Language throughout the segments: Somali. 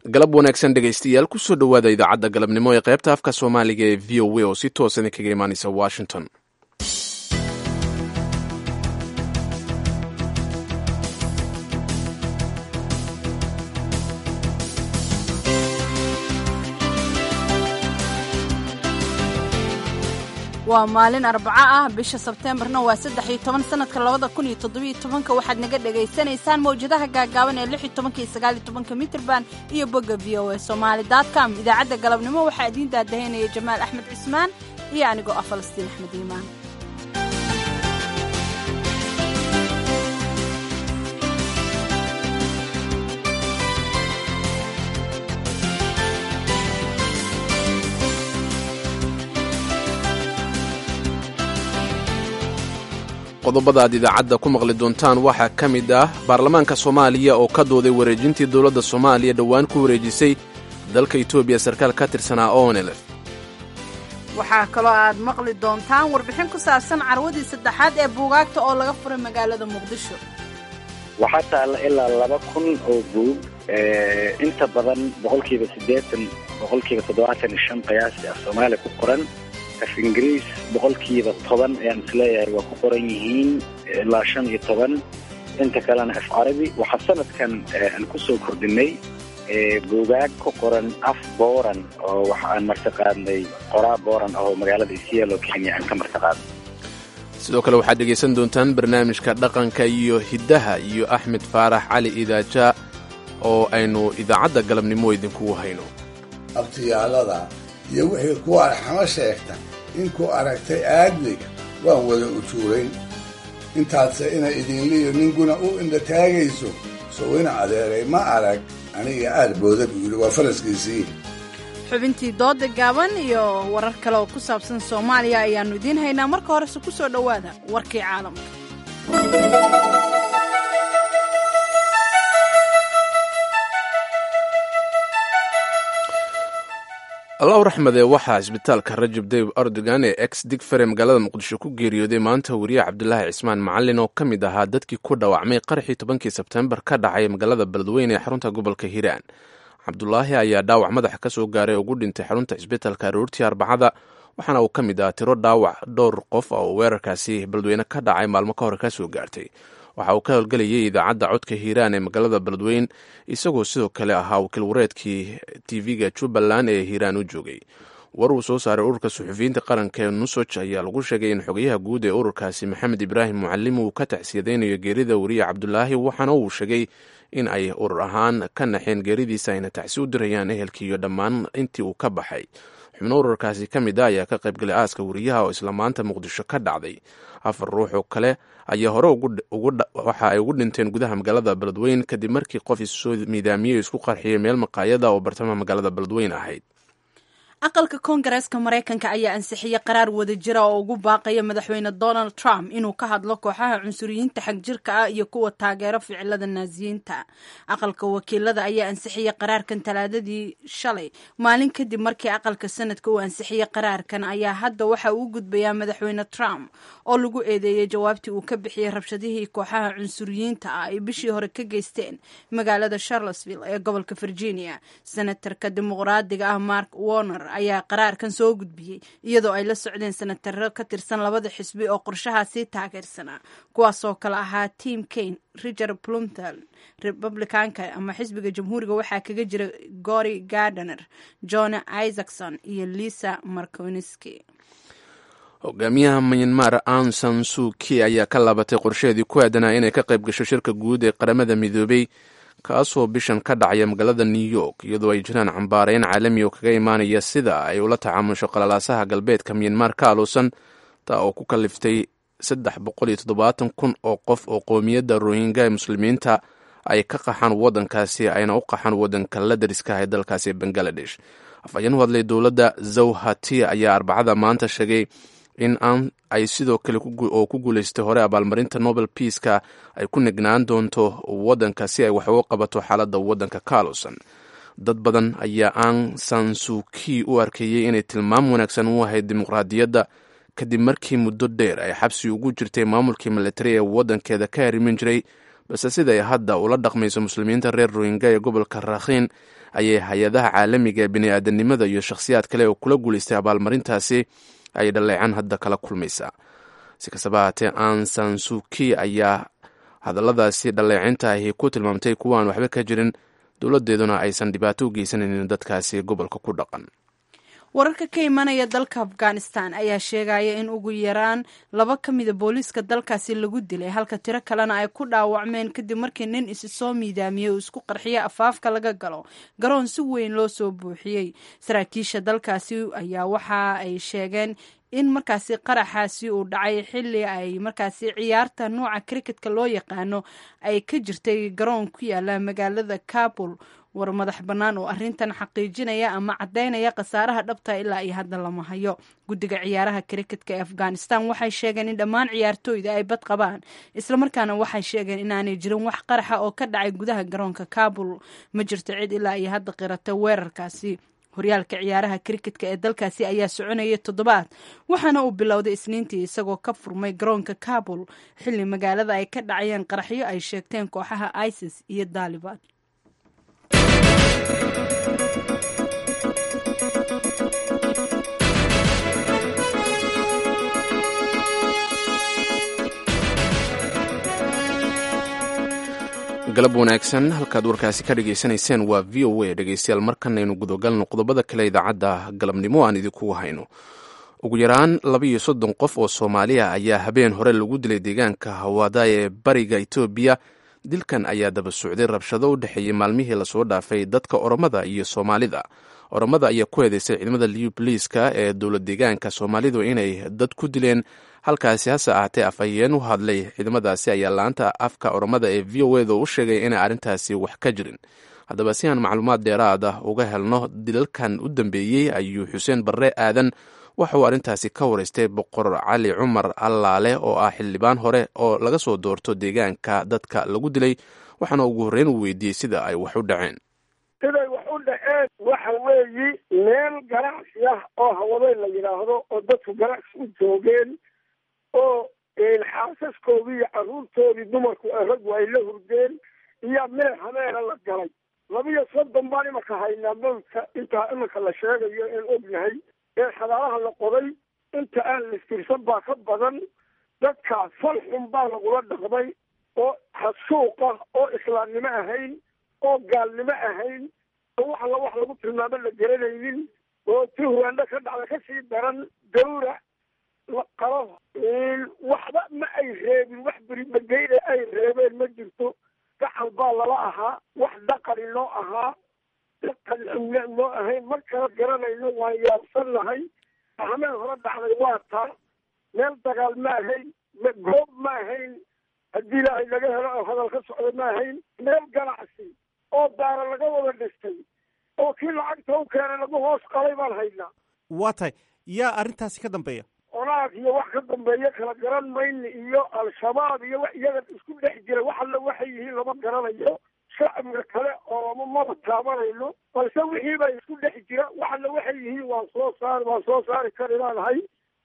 galab wanaagsan dhegaystayaal kusoo dhowaada idaacadda galabnimo ee qaybta afka soomaaliga ee v o a oo si toosan kaga imaanaysa washington waa maalin arbaco ah bisha sebteembarna waa saddex iyo toban sanadka labada kun iyo toddobiyo tobanka waxaad naga dhagaysanaysaan mawjadaha gaagaaban ee lix iyo tobanka iyo sagaal iyo tobanka mitrban iyo bogga v o a somaali dotcom idaacadda galabnimo waxaa idiin daadahaynaya jamaal axmed cismaan iyo anigoo ah falastiin axmed iimaan qodobada aad idaacadda ku maqli doontaan waxaa ka mid ah baarlamaanka soomaaliya oo ka dooday wareejintii dowladda soomaaliya dhowaan ku wareejisay dalka etoobiya sarkaal ka tirsanaa onelef waxaa kaloo aad maqli doontaan warbixin ku saabsan carwadii saddexaad ee buugaagta oo laga furay magaalada muqdisho waxaa taalla ilaa laba kun oo buug inta badan boqolkiiba siddeetan boqolkiiba toddobaatan iyo shan qiyaasi af soomaaliya ku qoran af ingiriis boqolkiiba toban ayaan isleeyahay waa ku qoran yihiin ilaa shan iyo toban inta kalena af carabi waxaa sanadkan aan ku soo kordhinay buugaag ku qoran af booran oo waxa aan martiqaadnay qoraa booran oo magaalada isiyaalo kenya aan ka martiqaadnay sidoo kale waxaad dhegaysan doontaan barnaamijka dhaqanka iyo hiddaha iyo axmed faarax cali idaaja oo aynu idaacadda galabnimo idinkugu hayno abtiyaalada iyo wixii kuwa arxamo sheegta inkuu aragtay aadmiga waan wada ujuurayn intaadse ina idinliyo ninguna u indhataagayso sowina adeeray ma arag aniga aad booda buu yidhi waa faraskiisii xubintii dooda gaaban iyo warar kale oo ku saabsan soomaaliya ayaannu idiin haynaa marka horese ku soo dhowaada warkii caalamka allahu raxmade waxaa isbitaalka rajab dayib erdogan ee ex digfare magaalada muqdisho ku geeriyooday maanta wariye cabdulaahi cismaan macalin oo ka mid ahaa dadkii ku dhaawacmay qaraxii tobankii sebtembar ka dhacay magaalada beledweyne ee xarunta gobolka hiiraan cabdulaahi ayaa dhaawac madaxa ka soo gaaray ugu dhintay xarunta isbitaalka aroortii arbacada waxaana uu ka mid ah tiro dhaawac dhowr qof oo weerarkaasi beledweyne ka dhacay maalmo ka hor ka soo gaartay waxa uu ka howlgelayay idaacadda codka hiiraan ee magaalada beledweyn isagoo sidoo kale ahaa wakiil wareedkii tv-ga jubbaland ee hiiraan u joogay war uu soo saaray ururka suxufiyiinta qaranka ee nusoj ayaa lagu sheegay in xogayaha guud ee ururkaasi maxamed ibraahim mucalim uu ka tacsiyadaynayo geerida wariye cabdulaahi waxaana uu sheegay in ay urur ahaan ka naxeen geeridiisa ayna tacsi u dirayaan ehelkiiyo dhammaan intii uu ka baxay xubno ururkaasi ka mid a ayaa ka qaybgalay aaska wariyaha oo isla maanta muqdisho ka dhacday afar ruux oo kale ayaa hore waxa ay ugu dhinteen gudaha magaalada beledweyn kadib markii qof issoo miidaamiyey isku qarxiyay meel maqaayada oo bartamaha magaalada beledweyn ahayd aqalka koongareeska maraykanka ayaa ansixiyey qaraar wada jira oo ugu baaqaya madaxweyne donald trump inuu ka hadlo kooxaha cunsuriyiinta xagjirka ah iyo kuwa taageero ficilada naasiyiinta aqalka wakiilada ayaa ansixiyey qaraarkan talaadadii shalay maalin kadib markii aqalka sanadka uu ansixiyey qaraarkan ayaa hadda waxa uu gudbayaa madaxweyne trump oo lagu eedeeyey jawaabtii uu ka bixiyey rabshadihii kooxaha cunsuriyiinta ah ay bishii hore ka geysteen magaalada charlottesville ee gobolka virginia senatarka dimuqraadiga ah mark warner ayaa qaraarkan soo gudbiyey iyadoo ay la socdeen senataro ka tirsan labada xisbi oo qorshahaasii taageersanaa kuwaasoo kale ahaa tim kane richard plumtel republicanka ama xisbiga jamhuuriga waxaa kaga jira gory gardener john isaacson iyo lisa marconiski hogaamiyaha myanmar an san suki ayaa ka laabatay qorsheedii ku aadanaa inay ka qayb gasho shirka guud ee qaramada midoobay kaasoo bishan ka dhacaya magaalada new york iyadoo ay jiraan cambaareyn caalami oo kaga imaanaya sida ay ula tacaamusho qalalaasaha galbeedka myanmar ka aluusan taa oo ku kaliftay saddex boqol iyo toddobaatan kun oo qof oo qoomiyadda rohingya ee muslimiinta ay ka qaxaan waddankaasi ayna u qaxaan waddanka la dariska ee dalkaasi bangaladesh afhayeen u hadlay dowladda zawhati ayaa arbacada maanta sheegay in aan ay sidoo kale oo ku guulaystay hore abaalmarinta nobel peaska ay ku nignaan doonto waddanka si ay wax uga qabato xaaladda waddanka ka aluusan dad badan ayaa aan sansuki u arkeeyey inay tilmaam wanaagsan u ahayd dimuqraadiyadda kadib markii muddo dheer ay xabsi ugu jirtay maamulkii militari ee waddankeeda ka harimin jiray balse siday hadda ula dhaqmayso muslimiinta reer rohingya ee gobolka rakhiin ayay hay-adaha caalamiga ee bini-aadanimada iyo shakhsiyaad kale oo kula guulaystay abaalmarintaasi ay dhaleecan hadda kala kulmaysaa si kastaba haatee ansan suki ayaa hadalladaasi dhaleecinta ahi ku tilmaamtay kuwa aan waxba ka jirin dowladdeeduna aysan dhibaato u geysanaynin dadkaasi gobolka ku dhaqan wararka ka imanaya dalka afghanistan ayaa sheegaya in ugu yaraan laba ka mida booliiska dalkaasi lagu dilay halka tiro kalena ay ku dhaawacmeen kadib markii nin isi soo miidaamiyey uu isku qarxiyay afaafka laga galo garoon si weyn loo soo buuxiyey saraakiisha dalkaasi ayaa waxa ay sheegeen in markaasi qaraxaasi uu dhacay xilli ay markaasi ciyaarta nooca cricketka loo yaqaano ay ka jirtay garoon ku yaala magaalada kabul war madax bannaan oo arrintan xaqiijinaya ama caddaynaya khasaaraha dhabta ilaa iyo hadda lama hayo guddiga ciyaaraha cricketka ee afghanistan waxay sheegeen in dhammaan ciyaartooyda ay bad qabaan islamarkaana waxay sheegeen inaanay jirin wax qaraxa oo ka dhacay gudaha garoonka kabul ma jirto cid ilaa iyo hadda qirata weerarkaasi horyaalka ciyaaraha cricketka ee dalkaasi ayaa soconayay toddobaad waxaana uu bilowday isniintii isagoo ka furmay garoonka kabul xilli magaalada ay ka dhacayeen qaraxyo ay sheegteen kooxaha isis iyo daliban galab wanaagsan halkaad warkaasi ka dhegaysanayseen waa v o a dhegeystayaal markanaynu gudogalno qodobada kale idaacadda galabnimo aan idinku hayno ugu yaraan laba iyo soddon qof oo soomaaliya ayaa habeen hore lagu dilay deegaanka hawaada ee bariga etoobiya dilkan ayaa daba socday rabshado u dhexeeyey maalmihii lasoo dhaafay dadka oromada iyo soomaalida oromada ayaa ku eedeysay ciidamada liu boliiska ee dowlad deegaanka soomaalidu inay dad ku dileen halkaasi hase ahaatee afhayeen u hadlay ciidamadaasi ayaa laanta afka oromada ee v o eda u sheegay inay arrintaasi wax ka jirin haddaba si aan macluumaad dheeraad ah uga helno dilalkan u dambeeyey ayuu xuseen barre aadan waxa uu arrintaasi ka waraystay boqor cali cumar allaale oo ah xildhibaan hore oo laga soo doorto deegaanka dadka lagu dilay waxaana ugu horreyn uu weydiiyey sida ay wax u dhaceen siday wax u dhaceen waxa weeyi meel ganacsi ah oo hawadeyn la yidhaahdo oo dadku ganacsi u joogeen oo xaasaskoodii iyo carruurtoodii dumarku raggu ay la hurdeen iyo meel habeena la galay labiyo soddon baan imanka haynaa mawdka intaa iminka la sheegayo een ognahay ee xadaalaha la qoday inta aan listirsan baa ka badan dadkaas fal xun baa lagula dhaqmay oo hasuuq ah oo islaamnimo ahayn oo gaalnimo ahayn oo wax alla wax lagu tilmaamo la garanaynin oo ti huraandho ka dhacda kasii daran dawra la qalo waxba ma ay reebin wax berimageyne ay reebeen ma jirto gacal baa lala ahaa wax dhaqani noo ahaa dhaqan xumne noo ahayn mar kala garanayno waan yaabsan nahay hameen hore dhacday waa taa meel dagaal ma ahayn goob ma ahayn haddii ilaahay laga helo oo hadal ka socda ma ahayn meel ganacsi oo daara laga wada dhistay oo kii lacagta u keenay lagu hoos qalay baan haynaa waa tahay yaa arrintaasi ka dambeeya onaag iyo wax ka dambeeya kala garan mayni iyo al-shabaab iyo wax iyaga isku dhex jira wax alla waxay yihiin lama garanayo shacbiga kale ooma maba taabanayno balse wixii baa isku dhex jira wax alla waxay yihiin waan soo saari waan soo saari kari laanahay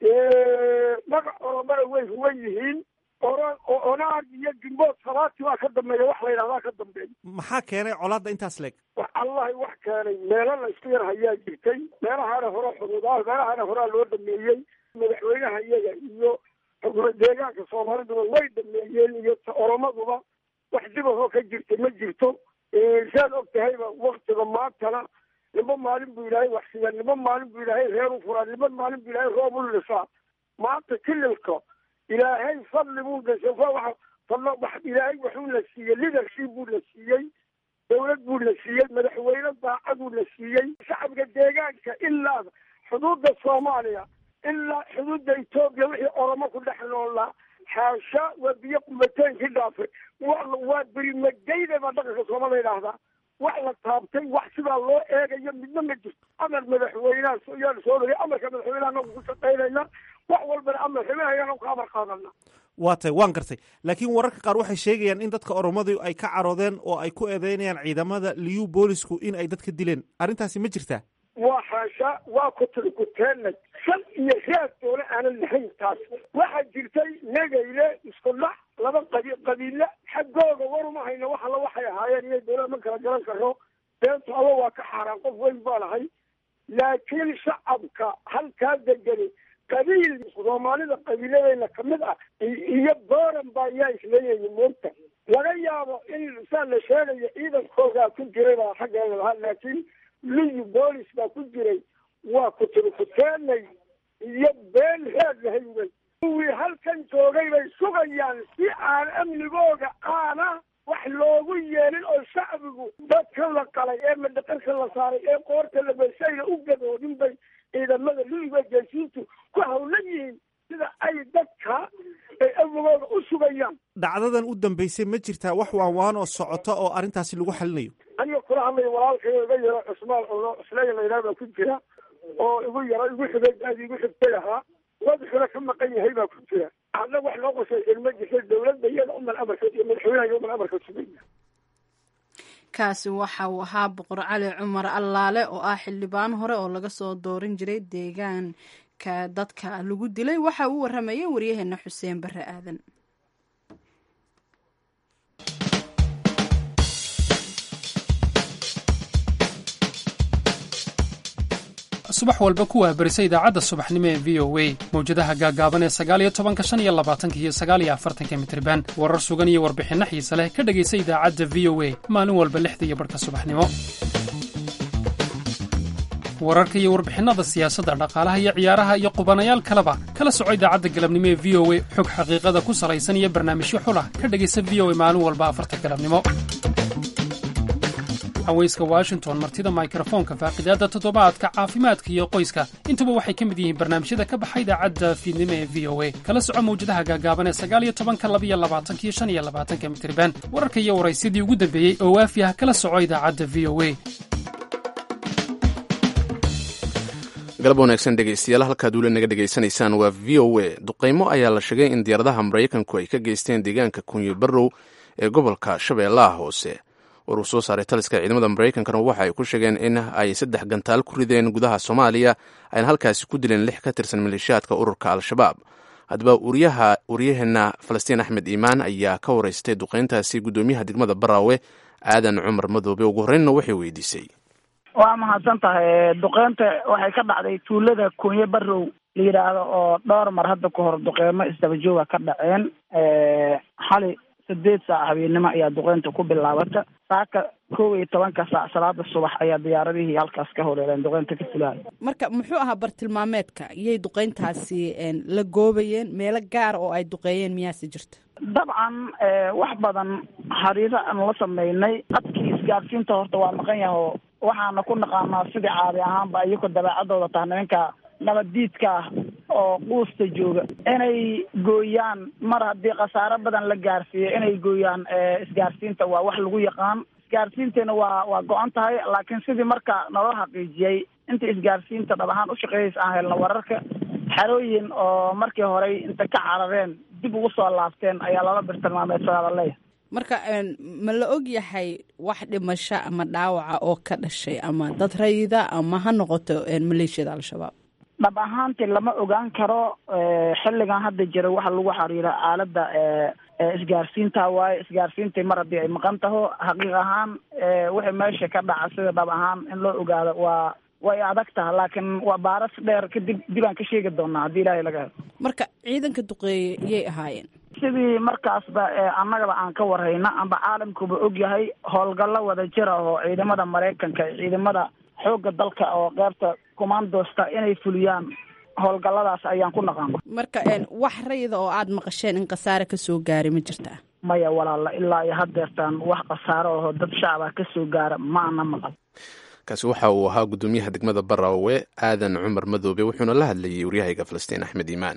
magac oromana way huwan yihiin oran onaag iyo gimbood salaati baa ka dambeeya wax la yidhahdaa ka dambeeya maxaa keenay colaadda intaas leeg wax allahi wax keenay meelo la isku yar hayaa jirtay meelahaana hore xuduudaha meelahaana horaa loo dhameeyey madaxweynaha iyaga iyo xukuma deegaanka soomaaliduba way dhameeyeen iyo oromaduba wax dibahoo ka jirta ma jirto saad og tahayba waktiga maantana niba maalin buu ilaahay waxsiiyaa niba maalin buu ilaahay reer u furaa niba maalin buu ilaahay roob u lisaa maanta kililka ilaahay fadli buu dhashay ilaahay wuxuu la siiyey leadership buu la siiyey dawlad buu la siiyey madaxweyne daacaduu la siiyey shacabka deegaanka ilaa xuduudda soomaaliya ilaa xuduudda etoobiya wixii oromo ku dhex noolaa xaasha waa biyo qubateenkii dhaafay waa berimageyda baa dhaqanka soomala yidhaahdaa wax la taabtay wax sidaa loo eegayo midna ma jirto amar madaxweyneha yaan soo dhagay amarka madaxweyneha anagu ku shaqaynayna wax walbana amar xibinayana ka amar qaadana waa tahay waan gartay laakiin wararka qaar waxay sheegayaan in dadka oromadu ay ka caroodeen oo ay ku eedeynayaan ciidamada liyu boolisku in ay dadka dileen arrintaasi ma jirtaa waa xaasha waa kutiri kuteenay shan iyo raad doona aanan lahayn taas waxaa jirtay negayle isku dhac laba qabi qabiile xaggooga way kala garan karo beentu aba waa ka xaaraan qof weyn baan ahay laakiin shacabka halkaa degani qabiil soomaalida qabiiladeyna kamid ah iyo booran baa ayaa isleeyahay moogta laga yaabo in saa la sheegayo ciidankoogaa ku jiray baa xaggeeda lahaa laakiin liyu boolis baa ku jiray waa kuturkuteenay iyo been heed lahay wey kuwii halkan joogay bay sugayaan si aan amnigooga aana wax loogu yeelin oo shacbigu dadka la qalay ee madhaqanka la saaray ee qoorta la beysayna u gadoodin bay ciidamada liiga jeesiintu ku hawlan yihiin sida ay dadka ay amnigooga u sugayaan dhacdadan u dambeysay ma jirtaa wax waanwaan oo socota oo arrintaasi lagu xalinayo aniga kula hadlaya walaalkay iga yaro cusmaan cuno isleeya laydhaha baa ku jira oo igu yaro igu xigay aad igu xigtay ahaa madaxuna ka maqan yahay baa ku jira hadna wax loo qosaysan ma jirta dawladda iyada uman amarka iyo madaxweynaha uman amarka sugaya kaasi waxa uu ahaa boqor cali cumar allaale oo ah xildhibaan hore oo laga soo doorin jiray deegaanka dadka lagu dilay waxa uu waramayay waryaheena xuseen bare aadan subax walba ku waabarisa idaacadda subaxnimo ee v o a mawjadaha gaagaaban ee sagaaliyo tobanka shan iyo labaatanka iyo sagaaliyo afartanka mitriban warar sugan iyo warbixinno xiise leh ka dhegaysa idaacadda v o a maalin walba lixda iyo barhka subaxnimo wararka iyo warbixinnada siyaasadda dhaqaalaha iyo ciyaaraha iyo qubanayaal kaleba kala soco idaacadda galabnimo ee v o a xog xaqiiqada ku salaysan iyo barnaamijyo xulah ka dhegaysa v o a maalin walba afarta galabnimo haweyska washington martida mikrofoonka faaqidaadda toddobaadka caafimaadka iyo qoyska intuba waxay ka mid yihiin barnaamijyada ka baxa idaacadda fiidnimo ee v o a kala soco mawjadaha gaagaaban ee sagaaliyo tobanka labiyo labaatanka iyo shan iyo labaatanka mitriban wararka iyo waraysyadii ugu dambeeyey oo waafi ah kala soco idaacadda v o a galab wanaagsan dhegaystayaal halkaad weli naga dhegaysanaysaan waa v o a duqaymo ayaa la sheegay in diyaaradaha maraykanku ay ka geysteen deegaanka kunyo barrow ee gobolka shabeellaha hoose war uu soo saaray taliska ciidamada maraykankana waxa ay ku sheegeen in ay saddex gantaal ku rideen gudaha soomaaliya ayna halkaasi ku dileen lix ka tirsan maleeshiyaadka ururka al-shabaab haddaba waryaheena falastiin axmed iimaan ayaa ka waraystay duqeyntaasi guddoomiyaha degmada baraawe aadan cumar madoobe ugu horreynna waxay weydiisay waa mahadsan tahay duqeynta waxay ka dhacday tuulada kunye barrow la yidhaahdo oo dhowr mar hadda ka hor duqeymo isdabajooga ka dhaceen xali sideed saac habeennimo ayaa duqeynta ku bilaabata saaka kow iyo tobanka saac salaada subax ayaa diyaaradihii halkaas ka horeereen duqeynta ka fulaya marka muxuu ahaa bartilmaameedka iyay duqeyntaasi la goobayeen meelo gaar oo ay duqeeyeen miyaase jirta dabcan wax badan xariiro aan la sameynay dadkii isgaadhsiinta horta waa maqan yahay oo waxaana ku naqaanaa sidii caadi ahaanba iyagoo dabeecadooda taha nimanka nabaddiidka ah oo quusta jooga inay gooyaan mar haddii khasaaro badan la gaarsiiyo inay gooyaan isgaarsiinta waa wax lagu yaqaan isgaarsiinteena waa waa go-an tahay laakiin sidii marka naloo xaqiijiyey inta isgaarsiinta dhab ahaan ushaqeeyaysa aan helna wararka xerooyin oo markii horey inta ka carareen dib ugu soo laabteen ayaa lala birtilmaameedsadaa la leeyahay marka ma la og yahay wax dhimasho ama dhaawaca oo ka dhashay ama dad rayida ama ha noqoto maleeshiyada al-shabaab dhab ahaantii lama ogaan karo xilligan hadda jira waxa lagu xiriira aaladda isgaarsiinta waaye isgaarsiintii mar haddii ay maqan taho xaqiiq ahaan wixii meesha ka dhaca sida dhab ahaan in loo ogaado waa way adag taha laakiin waa baaras dheer kadib dib aan ka sheegi doonaa haddii ilaahay laga helo marka ciidanka duqeeye yay ahaayeen sidii markaasba annagaba aan ka warhayna amba caalamkuba og yahay howlgallo wada jira oo ciidamada maraykanka ciidamada xoogga dalka oo qeybta commandosta inay fuliyaan howlgalladaas ayaan ku naqaana marka wax rayida oo aada maqasheen in khasaare kasoo gaaray ma jirtaa maya walaala ilaa iyo haddeertaan wax khasaaro aho dad shacaba ka soo gaara ma ana maqal kaasi waxa uu ahaa guddoomiyaha degmada baraawe aadan cumar madoobe wuxuuna la hadlayay waryahayga falastiin axmed iimaan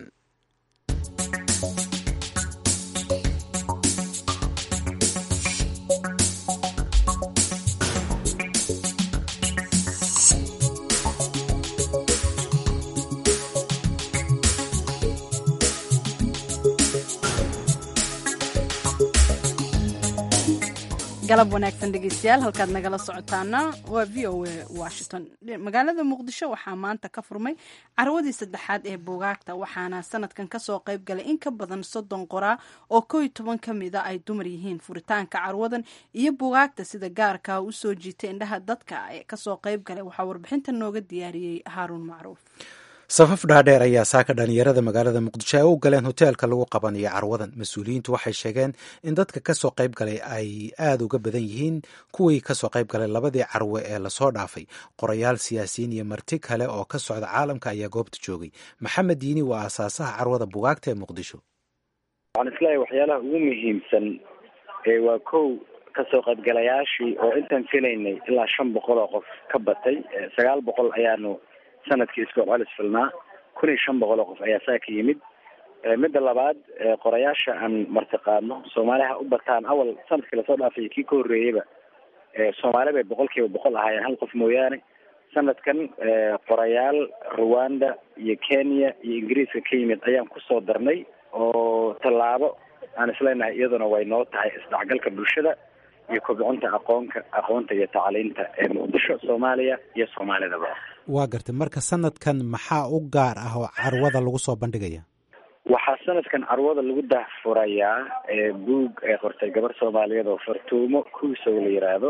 galab wanaagsan dhegeystayaal halkaad nagala socotaana waa v o a washington magaalada muqdisho waxaa maanta ka furmay carwadii saddexaad ee buugaagta waxaana sanadkan kasoo qayb galay in ka badan soddon qoraa oo kow iyo toban ka mida ay dumar yihiin furitaanka carwadan iyo buugaagta sida gaarka usoo jiitay indhaha dadka ee kasoo qayb galay waxaa warbixinta nooga diyaariyey haaruun macruuf safaf dhaadheer ayaa saaka dhalinyarada magaalada muqdisho ay u galeen hoteelka lagu qabanayo carwadan mas-uuliyiintu waxay sheegeen in dadka kasoo qayb galay ay aada uga badan yihiin kuwii kasoo qayb galay labadii carwe ee lasoo dhaafay qorayaal siyaasiyiin iyo marti kale oo ka socda caalamka ayaa goobta joogay maxamed diini waa aasaasaha carwada bugaagta ee muqdisho waxaan isleeyahay waxyaalaha ugu muhiimsan ee waa kow kasoo qaybgalayaashii oo intaan filaynay ilaa shan boqol oo qof ka batay sagaal boqol ayaanu sanadkii iskool celis filnaa kun iyo shan boqol oo qof ayaa saa ka yimid midda labaad qorayaasha aan martiqaadno soomaaliha u bataan awal sanadkii lasoo dhaafay kii ka horreeyeyba soomaali bay boqol kiiba boqol ahaayeen hal qof mooyaane sanadkan qorayaal rwanda iyo kenya iyo ingiriiska ka yimid ayaan kusoo darnay oo tallaabo aan isleenahay iyaduna way noo tahay isdhexgalka bulshada iyo kobcinta aqoonka aqoonta iyo tacliinta ee muqdisho soomaaliya iyo soomaalidaba waa gartay marka sanadkan maxaa u gaar ah oo carwada lagu soo bandhigaya waxaa sanadkan carwada lagu dahfurayaa buug ay qortay gabar soomaaliyeed oo fartuumo kuusow la yiraahdo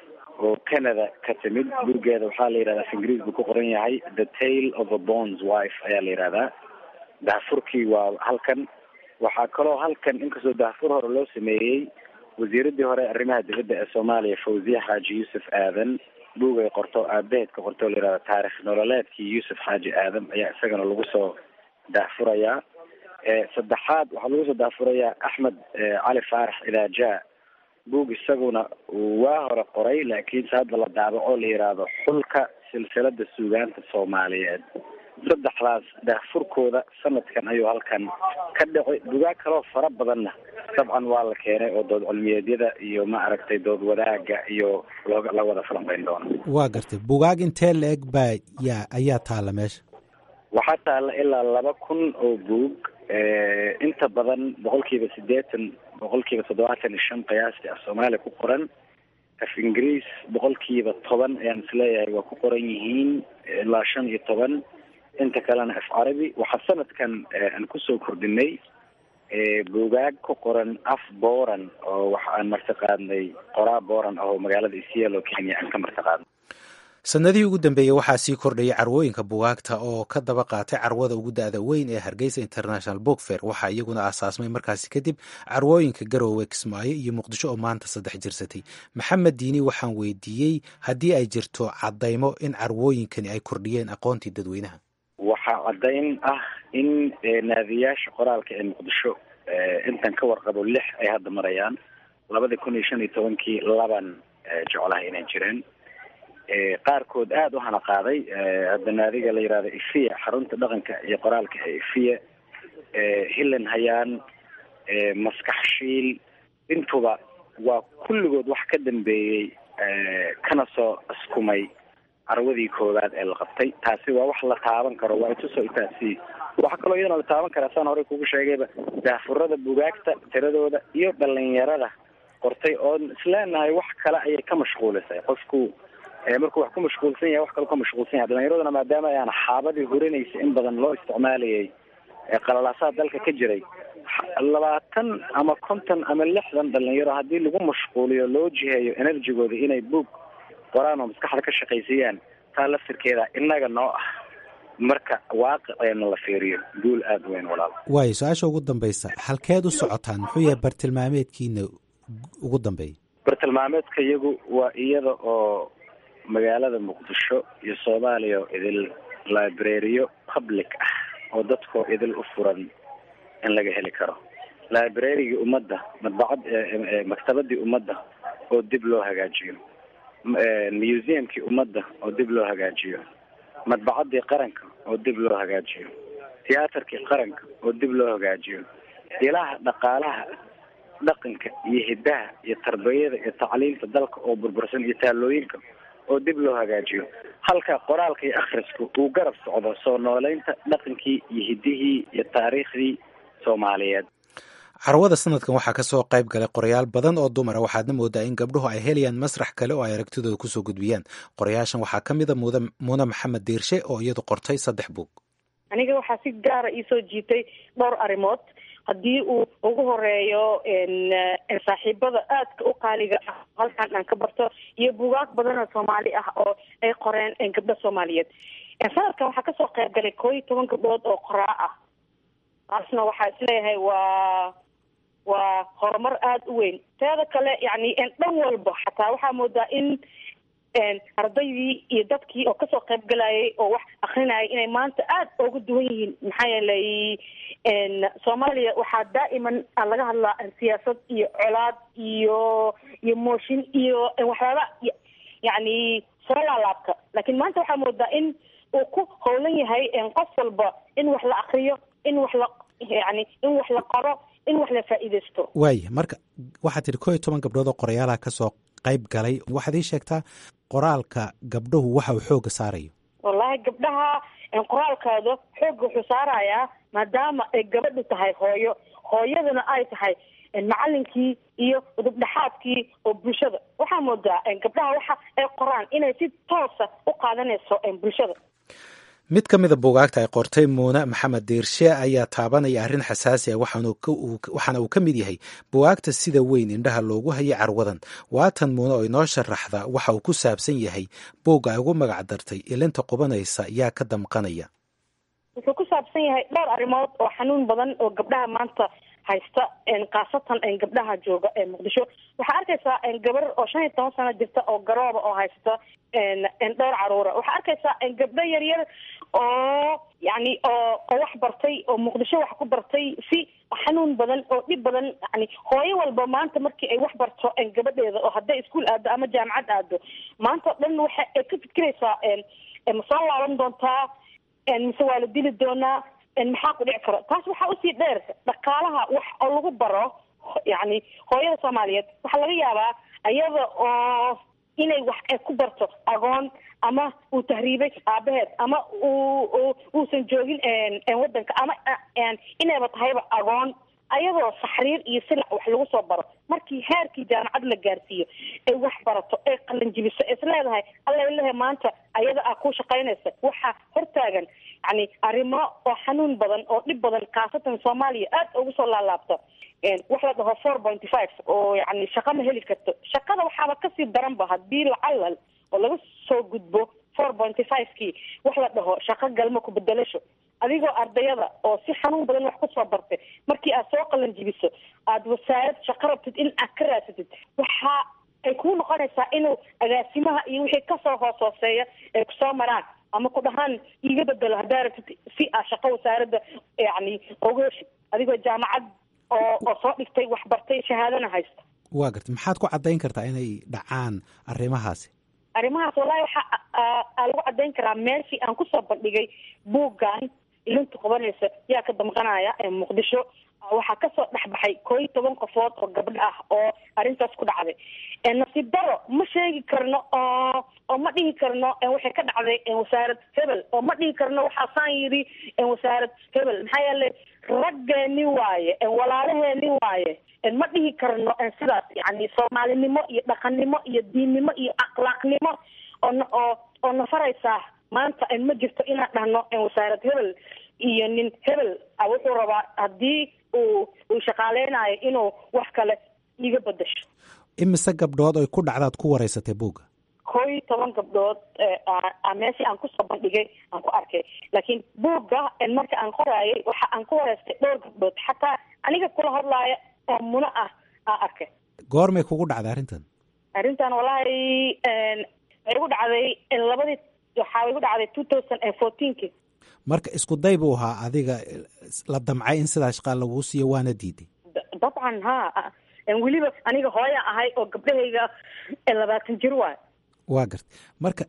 oo canada ka timid buuggeeda waxaa la yihahdaa af ingiriis buu ku qoran yahay the tale of a bonds wife ayaa la yihahdaa dahfurkii waa halkan waxaa kaloo halkan inkastoo dahfur hore loo sameeyey wasiiradii hore arrimaha dibadda ee soomaaliya fawziya xaaji yuusuf aadan buug ay qorto aabaheed ka qorto la yihahda taarikh nololeedkii yuusuf xaaji aadan ayaa isagana lagu soo daahfurayaa saddexaad waxaa lagu soo daahfurayaa axmed cali faarax idaaja buug isaguna waa hore qoray laakiinse hadda la daabaco la yihahdo xulka silsilada suugaanta soomaaliyeed saddexdaas daahfurkooda sanadkan ayuu halkan ka dhacay bugaag kaloo fara badanna dabcan waa la keenay oo dood cilmiyeedyada iyo ma aragtay dood wadaaga iyo looga la wada falanqeyn doono waa gartay bugaag intee la eg baa yaa ayaa taalla meesha waxaa taalla ilaa laba kun oo buug inta badan boqol kiiba siddeetan boqol kiiba toddobaatan iyo shan qiyaastii af soomaaliya ku qoran af ingiriis boqol kiiba toban ayaan isleeyahay waa ku qoran yihiin ilaa shan iyo toban inta kalena af carabi waxaa sanadkan aan kusoo kordhinay buugaag ku qoran af boran oo waxa aan martiqaadnay qoraa boran ah oo magaalada isielo kenya aan ka martiqaadnay sanadihii ugu dambeeyey waxaa sii kordhayay carwooyinka bugaagta oo ka daba qaatay carwada ugu da-da weyn ee hargeysa international book fair waxaa iyaguna aasaasmay markaasi kadib carwooyinka garoowe kismaayo iyo muqdisho oo maanta saddex jirsatay maxamed diini waxaan weydiiyey haddii ay jirto caddaymo in carwooyinkani ay kordhiyeen aqoontii dadweynaha waxaa caddayn ah in naadiyaasha qoraalka ee muqdisho intan ka warqabo lix ay hadda marayaan labada kun iyo shan iyo tobankii laban jeclaha inay jireen qaarkood aada u hana qaaday hadda naadiga la yihahdo ifiya xarunta dhaqanka iyo qoraalka ee ifiya hillan hayaan maskax shiil intuba waa kulligood wax ka dambeeyey kana soo askumay carwadii koowaad ee la qabtay taasi waa wax la taaban karo waa itusoo itaasi waxaa kaloo iyadana la taaban karaa saan horey kugu sheegayba daafurada bugaagta tiradooda iyo dhalinyarada qortay oon isleenahay wax kale ayay ka mashquulisay qofku markuu wax ku mashquulsan yahay wax kale ka mashquulsan yahay dhalinyaraduna maadaama ayaan xaabadii hurinaysa in badan loo isticmaalayay qalalaasaha dalka ka jiray labaatan ama konton ama lixdan dhalinyaro haddii lagu mashquuliyo loo jiheeyo enerjigooda inay buog qoraan oo maskaxda ka shaqaysiiyaan taa laftirkeeda innaga noo ah marka waaqiceena la fiiriyo guul aada weyn walaal waayo su-aasha ugu dambaysa halkeed u socotaan muxuu yahay bartilmaameedkiina ugu dambeeya bartilmaameedka iyagu waa iyada oo magaalada muqdisho iyo soomaaliya oo idil librariyo public ah oo dadkoo idil u furan in laga heli karo librarigii ummadda madbacad maktabadii ummadda oo dib loo hagaajiyo museumkii ummadda oo dib loo hagaajiyo madbacadii qaranka oo dib loo hagaajiyo tiyaatarkii qaranka oo dib loo hagaajiyo ilaha dhaqaalaha dhaqanka iyo hidaha iyo tarbiyada iyo tacliinta dalka oo burbursan iyo taalooyinka oo dib loo hagaajiyo halka qoraalka iyo akhrisku uu garab socdo soo nooleynta dhaqankii iyo hidihii iyo taariikhdii soomaaliyeed carwada sanadkan waxaa kasoo qayb galay qorayaal badan oo dumara waxaadna moodaa in gabdhuhu ay helayaan masrax kale oo ay aragtidooda kusoo gudbiyaan qorayaashan waxaa ka mida muune maxamed diirshe oo iyadu qortay saddex buug aniga waxaa si gaara iisoo jiitay dhowr arrimood haddii uu ugu horeeyo saaxiibada aadka u qaaliga ah halkan aan ka barto iyo buugaag badan oo soomaali ah oo ay qoreen gabdho soomaaliyeed sanadkan waxaa kasoo qayb galay koo iyo toban gabdhood oo qoraa ah taasna waxaa isleeyahay waa waa horumar aada u weyn teeda kale yani dhan walba xataa waxaa moodaa in ardaydii iyo dadkii oo kasoo qayb galayay oo wax akrinayay inay maanta aada uga duwan yihiin maxaa yeelay soomaaliya waxaa daa'iman laga hadlaa siyaasad iyo colaad iyo iyo mooshin iyo waxyaaba yani soo laalaabka laakiin maanta waxaa moodaa in uu ku howlan yahay qof walba in wax la akriyo in wax la yani in wax la qoro in wax la faa'iidaysto waaya marka waxaad tidhi koo iyo toban gabdhood oo qorayaalaha kasoo qayb galay waxaad ii sheegtaa qoraalka gabdhahu waxa uu xooga saarayo wallahi gabdhaha qoraalkooda xooga wuxuu saarayaa maadaama ay gabadhu tahay hooyo hooyaduna ay tahay macalinkii iyo udubdhexaadkii oo bulshada waxaa moodaa gabdhaha waxa ay qoraan inay si toosa u qaadanayso bulshada mid ka mida buugaagta ay qortay muune maxamed diirshe ayaa taabanaya arrin xasaasi ah waxaana uu ka mid yahay buugaagta sida weyn indhaha loogu hayay carwadan waatan muune oo inoo sharaxda waxa uu ku saabsan yahay buugga ay ugu magac dartay ilinta qubanaysa yaa ka damqanaya wuxuu ku saabsan yahay dhowr arrimood oo xanuun badan oo gabdhaha maanta haysta khaasatan gabdhaha jooga ee muqdisho waxaa arkaysaa gabar oo shan iyo toban sano jirta oo garooba oo haysta dhowr caruura waxaa arkaysaa gabdho yaryar oo yani oo oo wax bartay oo muqdisho wax ku bartay si xanuun badan oo dhib badan yani hooyo walba maanta markii ay wax barto gabadheeda oo hadday iskuol aado ama jaamacad aado maanta o dhan waxa ay ka fikiraysaa ma soo laaban doontaa mise waa la dili doonaa maxaa ku dhici karo taas waxaa usii dheer dhaqaalaha wax oo lagu baro yani hooyada soomaaliyeed waxaa laga yaabaa iyada oo inay wax ay ku barto agoon ama uu tahriibay aabaheed ama uu uusan joogin wadanka ama inayba tahayba agoon ayadoo saxriir iyo silac wax lagu soo baro markii heerkii jaamacad la gaarsiiyo ay wax barato ay qalanjibiso is leedahay allalehe maanta ayada a ku shaqaynaysa waxaa hortaagan yani arrimo oo xanuun badan oo dhib badan khaasatan soomaaliya aada ugu soo laalaabta wax la dhaho four pointy five oo yani shaqa ma heli karto shaqada waxaaba kasii daranba hadii lacalal oo laga soo gudbo four pointy five kii wax la dhaho shaqo galmo ku bedelasho adigoo ardayada oo si xanuun badan wax kusoo bartay markii aad soo qalan jibiso aada wasaarad shaqo rabtid in aad ka raasatid waxa ay kuu noqonaysaa inuu agaasimaha iyo wixii kasoo hoos hooseeya ay kusoo maraan ama ku dhahaan iiga bedelo haddaa rabtid si aad shaqo wasaaradda yani oga heshid adigoo jaamacad oo oo soo dhigtay wax bartay shahaadana haysta waa garta maxaad ku caddayn kartaa inay dhacaan arrimahaasi arrimahaas wallahi waxa aa lagu caddayn karaa meeshii aan kusoo bandhigay buuggan ilinta qubanaysa yaa ka damqanaya muqdisho waxaa kasoo dhexbaxay koo iyo toban qofood oo gabdho ah oo arrintaas ku dhacday nasiib daro ma sheegi karno oo oo ma dhihi karno waxay ka dhacday wasaarad hebel oo ma dhihi karno waxaasaan yidhi wasaarad hebel maxaa yeelay raggeeni waaye walaalaheeni waaye ma dhihi karno sidaas yani soomaalinimo iyo dhaqannimo iyo diinnimo iyo akhlaaqnimo oo oo oo nafaraysaa maanta ma jirto inaan dhahno wasaarad hebel iyo nin hebel wuxuu rabaa haddii uu uu shaqaaleynayo inuu wax kale iga bedasho imise gabdhood oy ku dhacdaad ku wareysatay buugga koo iyo toban gabdhood meeshii aan kusoo bandhigay aan ku arkay laakiin buugga marka aan qoraayay waxa aan ku wareystay dhowr gabdhood xataa aniga kula hadlaaya oo muno ah aan arkay goormay kugu dhacday arrintan arrintan wallahi waxay igu dhacday labadii waxaa igu dhacday two thousand and fourteenki marka isku day buu ahaa adiga la damcay in sidaa shaqaa laguu siiyo waana diiday dabcan ha weliba aniga hooya ahay oo gabdhahayga labaatan jir waay waa garta marka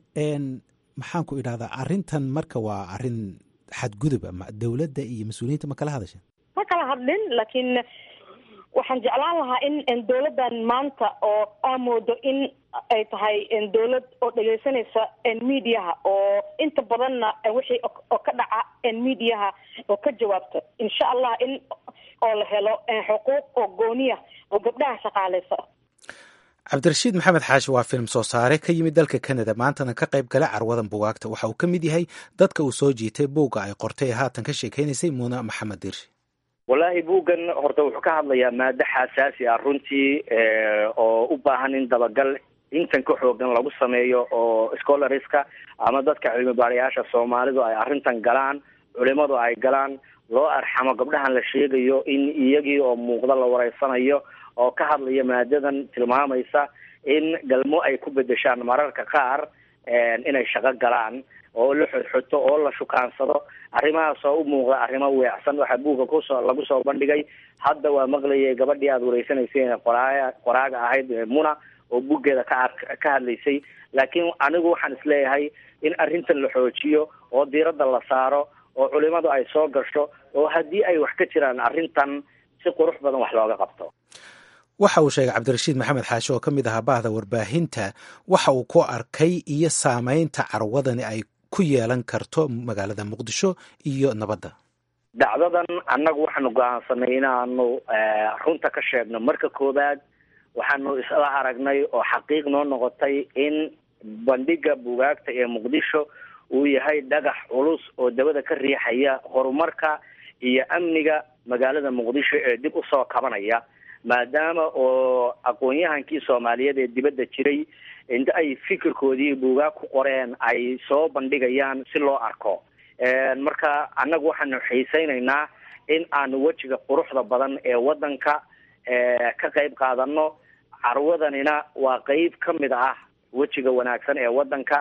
maxaan ku idhahdaa arrintan marka waa arrin xadgudub ama dowladda iyo mas-uuliyiinta ma kala hadasha ma kala hadlin laakiin waxaan jeclaan lahaa in dowladdan maanta oo aa moodo in ay tahay dowlad oo dhegeysanaysa mediaha oo inta badanna wixii oo ka dhaca mediaha oo ka jawaabta insha allah in oo la helo xuquuq oo gooniya oo gabdhaha shaqaaleysa cabdirashiid maxamed xaashi waa film soo saare ka yimid dalka canada maantana ka qayb gala carwadan bugaagta waxa uu ka mid yahay dadka uu soo jiitay buugga ay qortay ee haatan ka sheekeynaysay muuna maxamed dirshe wallaahi buuggan horta wuxuu ka hadlayaa maado xasaasi ah runtii oo u baahan in dabagal intan ka xoogan lagu sameeyo oo scholariska ama dadka cilmi baarayaasha soomaalidu ay arrintan galaan culimadu ay galaan loo arxamo gabdhahan la sheegayo in iyagii oo muuqda la wareysanayo oo ka hadlaya maadadan tilmaamaysa in galmo ay ku bedeshaan mararka qaar inay shaqo galaan oo la xodxoto oo la shukaansado arrimahaas oo u muuqda arrimo weecsan waxaa buugga kusoo lagu soo bandhigay hadda waa maqlayay gabadhii aada wareysanaysay qoraaya qoraaga ahayd muna oo buuggeeda ka ka hadlaysay laakiin anigu waxaan isleeyahay in arrintan la xoojiyo oo diiradda la saaro oo culimadu ay soo gasho oo haddii ay wax ka jiraan arrintan si qurux badan wax looga qabto waxa uu sheegay cabdirashiid maxamed xaashi oo ka mid ahaa bahda warbaahinta waxa uu ku arkay iyo saameynta carwadani ay ku yeelan karto magaalada muqdisho iyo nabadda dacdadan annagu waxaanu go-aansanay inaanu runta ka sheegno marka koowaad waxaanu isla aragnay oo xaqiiq noo noqotay in bandhiga bugaagta ee muqdisho uu yahay dhagax culus oo dabada ka riixaya horumarka iyo amniga magaalada muqdisho ee dib usoo kabanaya maadaama oo aqoon-yahankii soomaaliyeed ee dibadda jiray inta ay fikirkoodii buugaag ku qoreen ay soo bandhigayaan si loo arko marka annagu waxaanu xiiseynaynaa in aanu wejiga quruxda badan ee waddanka ka qayb qaadano carwadanina waa qeyb ka mid ah wejiga wanaagsan ee waddanka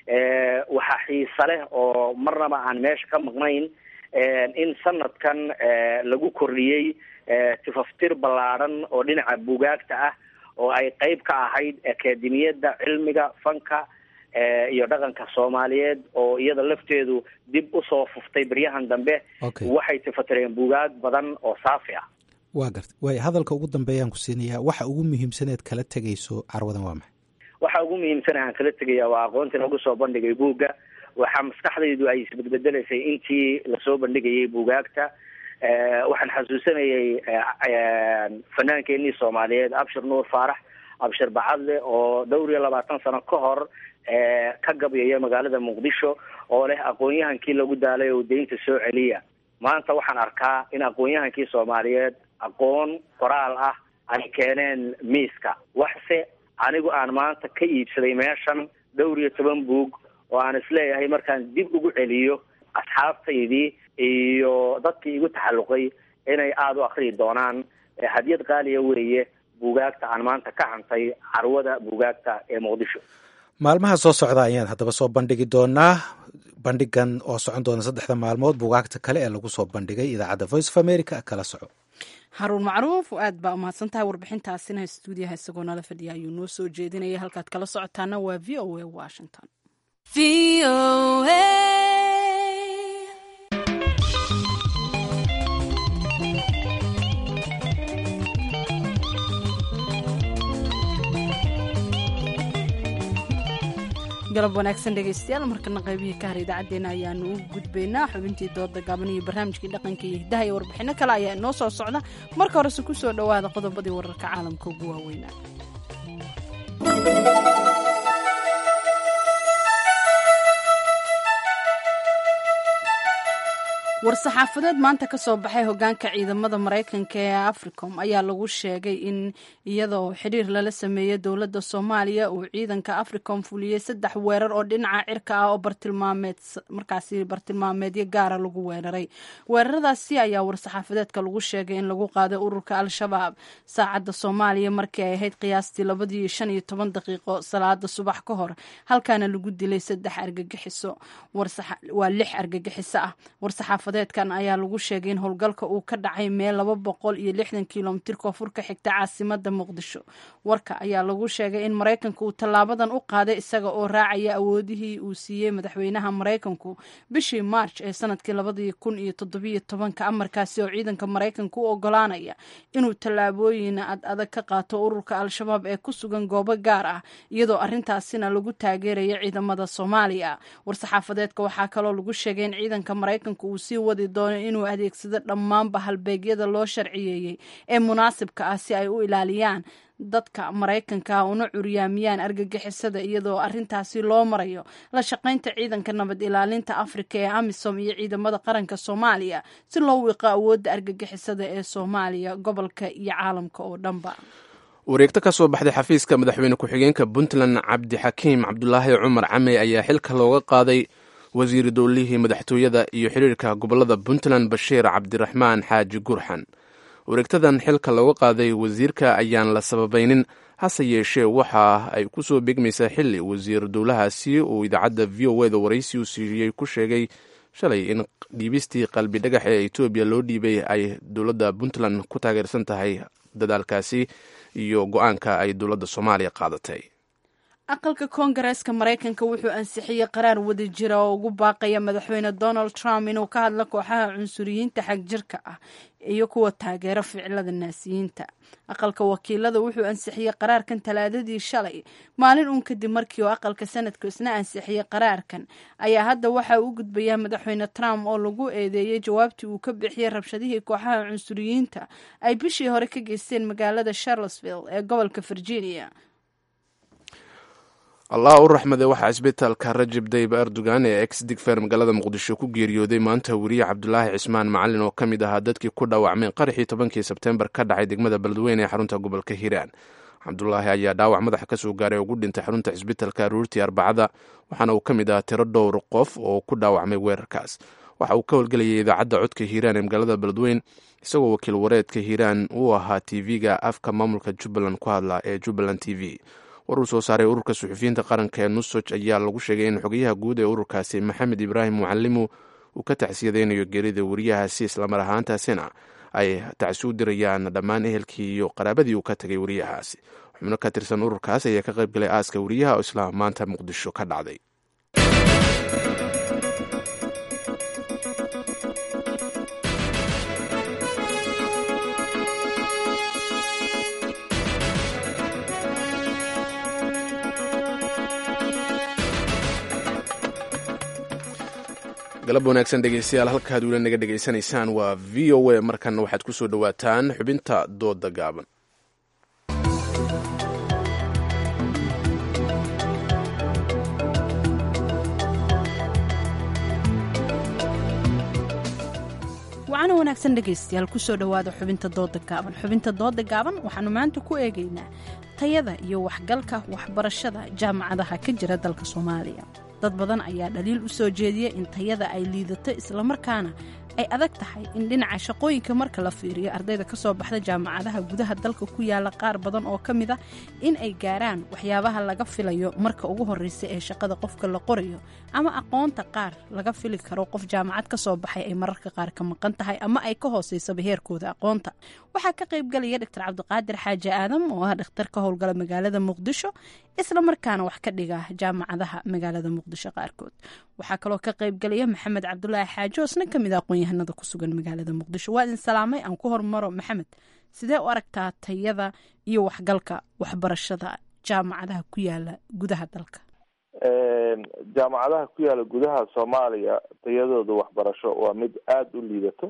waxaa xiise leh oo marnaba aan meesha ka maqnayn in sanadkan lagu kordhiyey tifaftir ballaadhan oo dhinaca bugaagta ah oo ay qeyb ka ahayd akademiyadda cilmiga fanka iyo dhaqanka soomaaliyeed oo iyada lafteedu dib usoo fuftay beryahan dambe waxay tifatireen bugaag badan oo saafi ah waa garta waay hadalka ugu dambeeyaan ku siinayaa waxa ugu muhiimsaneed kala tegayso carwadan waa maxay waxa ugu muhiimsana aan kala tegaya waa aqoontii lagu soo bandhigay buugga waxaa maskaxdaydu ay isbedbedelaysay intii lasoo bandhigayay buugaagta waxaan xasuusanayay fanaankeenii soomaaliyeed abshir nuur faarax abshir bacadle oo dhowr iyo labaatan sano ka hor ka gabyaya magaalada muqdisho oo leh aqoon-yahankii lagu daalay oo deynta soo celiya maanta waxaan arkaa in aqoon-yahankii soomaaliyeed aqoon qoraal ah ay keeneen miiska waxse anigu aan maanta ka iibsaday meeshan dhowr iyo toban buug oo aan isleeyahay markaan dib ugu celiyo asxaabtaydii iyo dadkii igu taxalluqay inay aada u akriyi doonaan hadiyad qaaliya weeye buugaagta aan maanta ka hantay carwada buugaagta ee muqdisho maalmaha soo socda ayaan haddaba soo bandhigi doonaa bandhigan oo socon doona saddexda maalmood buugaagta kale ee lagu soo bandhigay idaacadda voice of america kala soco haruun macruuf aad baa umahadsan tahay warbixintaasina stuudiyaha isagoo nala fadhiya ayuu noo soo jeedinaya halkaad kala socotaana waa v o a washington galab wanaagsan dhegaystayaal markana qaybihii ka har idaacaddeenna ayaanu u gudbaynaa xubintii dooda gaaban iyo barnaamijkii dhaqanka iyo hiddaha iyo warbixinno kale ayaa inoo soo socda marka horese ku soo dhowaada qodobadii wararka caalamka ugu waaweynaa war-saxaafadeed maanta ka soo baxay hogaanka ciidamada maraykanka ee africom ayaa lagu sheegay in iyadoo xiriir lala sameeyey dowladda soomaaliya uu ciidanka africom fuliyey saddex weerar oo dhinaca cirka ah oo bartilmaameed markaasi bartilmaameedyo gaara lagu weeraray weeraradaasi ayaa war-saxaafadeedka lagu sheegay in lagu qaaday ururka al-shabaab saacadda soomaaliya markii ay ahayd qiyaastii labadii shan iyo toban daqiiqo salaada subax ka hor halkaana lagu dilay saddex argagixiso waa lix argagixiso ah deedkan ayaa lagu sheegay in howlgalka uu ka dhacay meel laba boqol iyo lixdan kilomitir koonfur ka xigta caasimada muqdisho warka ayaa lagu sheegay in maraykanka uu tallaabadan u qaaday isaga oo raacaya awoodihii uu siiyey madaxweynaha maraykanku bishii march ee sanadkii labadii kun iyo toddobiyo tobanka amarkaasi oo ciidanka maraykanka u ogolaanaya inuu tallaabooyin ad adag ka qaato ururka al-shabaab ee ku sugan goobo gaar ah iyadoo arintaasina lagu taageeraya ciidamada soomaaliya war-saxaafadeedka waxaa kaloo lagu sheegay in ciidanka maraykanka uu sii sii wadi doono inuu adeegsado dhammaanba halbeegyada loo sharciyeeyey ee munaasibka ah si ay u ilaaliyaan dadka maraykanka una curyaamiyaan argagixisada iyadoo arintaasi loo marayo la shaqaynta ciidanka nabad ilaalinta afrika ee amisom iyo ciidamada qaranka soomaaliya si loo wiiqo awoodda argagixisada ee soomaaliya gobolka iyo caalamka oo dhanba wareegto ka soo baxday xafiiska madaxweyne ku-xigeenka puntland cabdixakiim cabdulaahi cumar camey ayaa xilka looga qaaday wasiiri dowlihii madaxtooyada iyo xiriirka gobolada puntland bashiir cabdiraxmaan xaaji gurxan wareegtadan xilka looga qaaday wasiirka ayaan la sababaynin hase yeeshee waxa ay ku soo begmaysaa xili wasiir dowlahaasi uu idaacadda v o eda waraysi u siiyey ku sheegay shalay in dhiibistii qalbi dhagax ee etoobiya loo dhiibay ay dowladda puntland ku taageersan tahay dadaalkaasi iyo go-aanka ay dowladda soomaaliya qaadatay aqalka koongareeska maraykanka wuxuu ansixiyey qaraar wada jira oo ugu baaqaya madaxweyne donald trump inuu ka hadlo kooxaha cunsuriyiinta xagjirka ah iyo kuwa taageero ficilada naasiyiinta aqalka wakiilada wuxuu ansixiyey qaraarkan talaadadii shalay maalin uun kadib markii oo aqalka sanadku isna ansixiyey qaraarkan ayaa hadda waxa uu gudbayaa madaxweyne trump oo lagu eedeeyey jawaabtii uu ka bixiyey rabshadihii kooxaha cunsuriyiinta ay bishii hore ka geysteen magaalada charlottesville ee gobolka virginia allah u raxmade waxaa isbitaalka rajab dayib erdogan ee ex digfer magaalada muqdisho ku geeriyooday maanta weriye cabdulaahi cismaan macalin oo ka mid ahaa dadkii ku dhaawacmay qaraxii tobankii sebtembar ka dhacay degmada beledweyne ee xarunta gobolka hiiraan cabdulaahi ayaa dhaawac madaxa kasoo gaaray ugu dhintay xarunta cisbitaalka aruurtii arbacada waxaana uu ka mid ahaa tiro dhowr qof oo ku dhaawacmay weerarkaas waxa uu ka howlgelayay idaacadda codka hiiraan ee magaalada beledweyn isagoo wakiil wareedka hiiraan uu ahaa tv-ga afka maamulka jubbaland ku hadla ee jubbaland t v war uu soo saaray ururka suxufiyiinta qaranka ee nusoj ayaa lagu sheegay in xogayaha guud ee ururkaasi maxamed ibraahim mucalimu uu ka tacsiyadeynayo geerida weriyahaasi islamar ahaantaasina ay tacsi u dirayaan dhammaan ehelkii iyo qaraabadii uu ka tagay weriyahaasi xubno ka tirsan ururkaas ayaa ka qayb galay aaska weriyaha oo isla maanta muqdisho ka dhacday galab wanaagsan dhegeystayaal halkaad weli naga dhegaysanaysaan waa v o a markanna waxaad ku soo dhowaataan xubinta dooda gaaban wacana wanaagsan dhegaystayaal kusoo dhowaada xubinta dooda gaaban xubinta dooda gaaban waxaanu maanta ku eegaynaa tayada iyo waxgalka waxbarashada jaamacadaha ka jira dalka soomaaliya dad badan ayaa dhaliil u soo jeediya in tayada ay liidato islamarkaana ay adag tahay in dhinaca shaqooyinka marka la fiiriyo ardayda ka soo baxda jaamacadaha gudaha dalka ku yaala qaar badan oo ka mid a in ay gaaraan waxyaabaha laga filayo marka ugu horreysa ee shaqada qofka la qorayo ama aqoonta qaar laga fili karo qof jaamacad ka soo baxay ay mararka qaar ka maqan tahay ama ay ka hooseysaba heerkooda aqoonta waxaa ka qaybgalaya dr cabdiqaadir xaaji aadam oo ah dhakhtar ka howlgala magaalada muqdisho islamarkaana wax ka dhiga jaamacadaha magaalada muqdisho qaarkood waxaa kaloo ka qaybgalaya maxamed cabdulaahi xaaji oosna kamid a aqoon-yahanada ku sugan magaalada muqdisho waa idin salaamay aan ku hormaro maxamed sidee u aragtaa tayada iyo waxgalka waxbarashada jaamacadaha ku yaala gudaha dalka jaamacadaha ku yaala gudaha soomaaliya tayadooda waxbarasho waa mid aada u liidato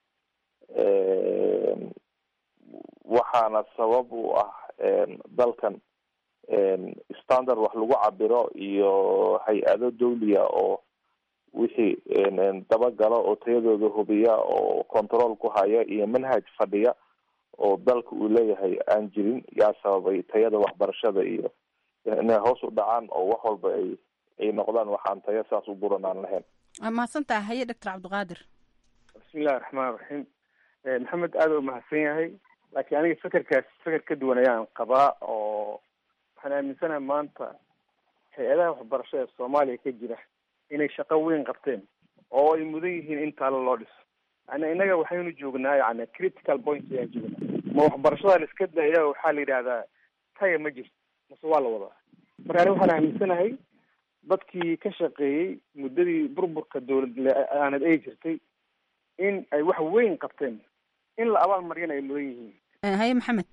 waxaana sabab u ah dalkan standard wax lagu cabiro iyo hay-ado dawliya oo wixii dabagalo oo tayadooda hubiya oo control ku haya iyo manhaj fadhiya oo dalka uu leeyahay aan jirin yaa sababay tayada waxbarashada iyo inay hoos u dhacaan oo wax walba ay ay noqdaan waxaan tayo saas u buran aan lahayn mahadsantaha haye doctor cabdiqaadir bismillahi raxmaan raxiim maxamed aada u mahadsan yahay laakiin aniga fekerkaas feker ka duwan ayaan qabaa oo waxaan aaminsanahay maanta hay-adaha waxbarashada ee soomaaliya ka jira inay shaqo weyn qabteen oo ay mudan yihiin in taalo loo dhiso yani innaga waxaynu joognaa yani critical point ayaan joognaa ma waxbarashada la iska daya waxaa la yidhahdaa taya ma jirto mase waa la wadaa marka aniga waxaan aaminsanahay dadkii ka shaqeeyey muddadii burburka dowlad aanad ay jirtay in ay wax weyn qabteen in la abaal maryana ay mudan yihiin haye maxamed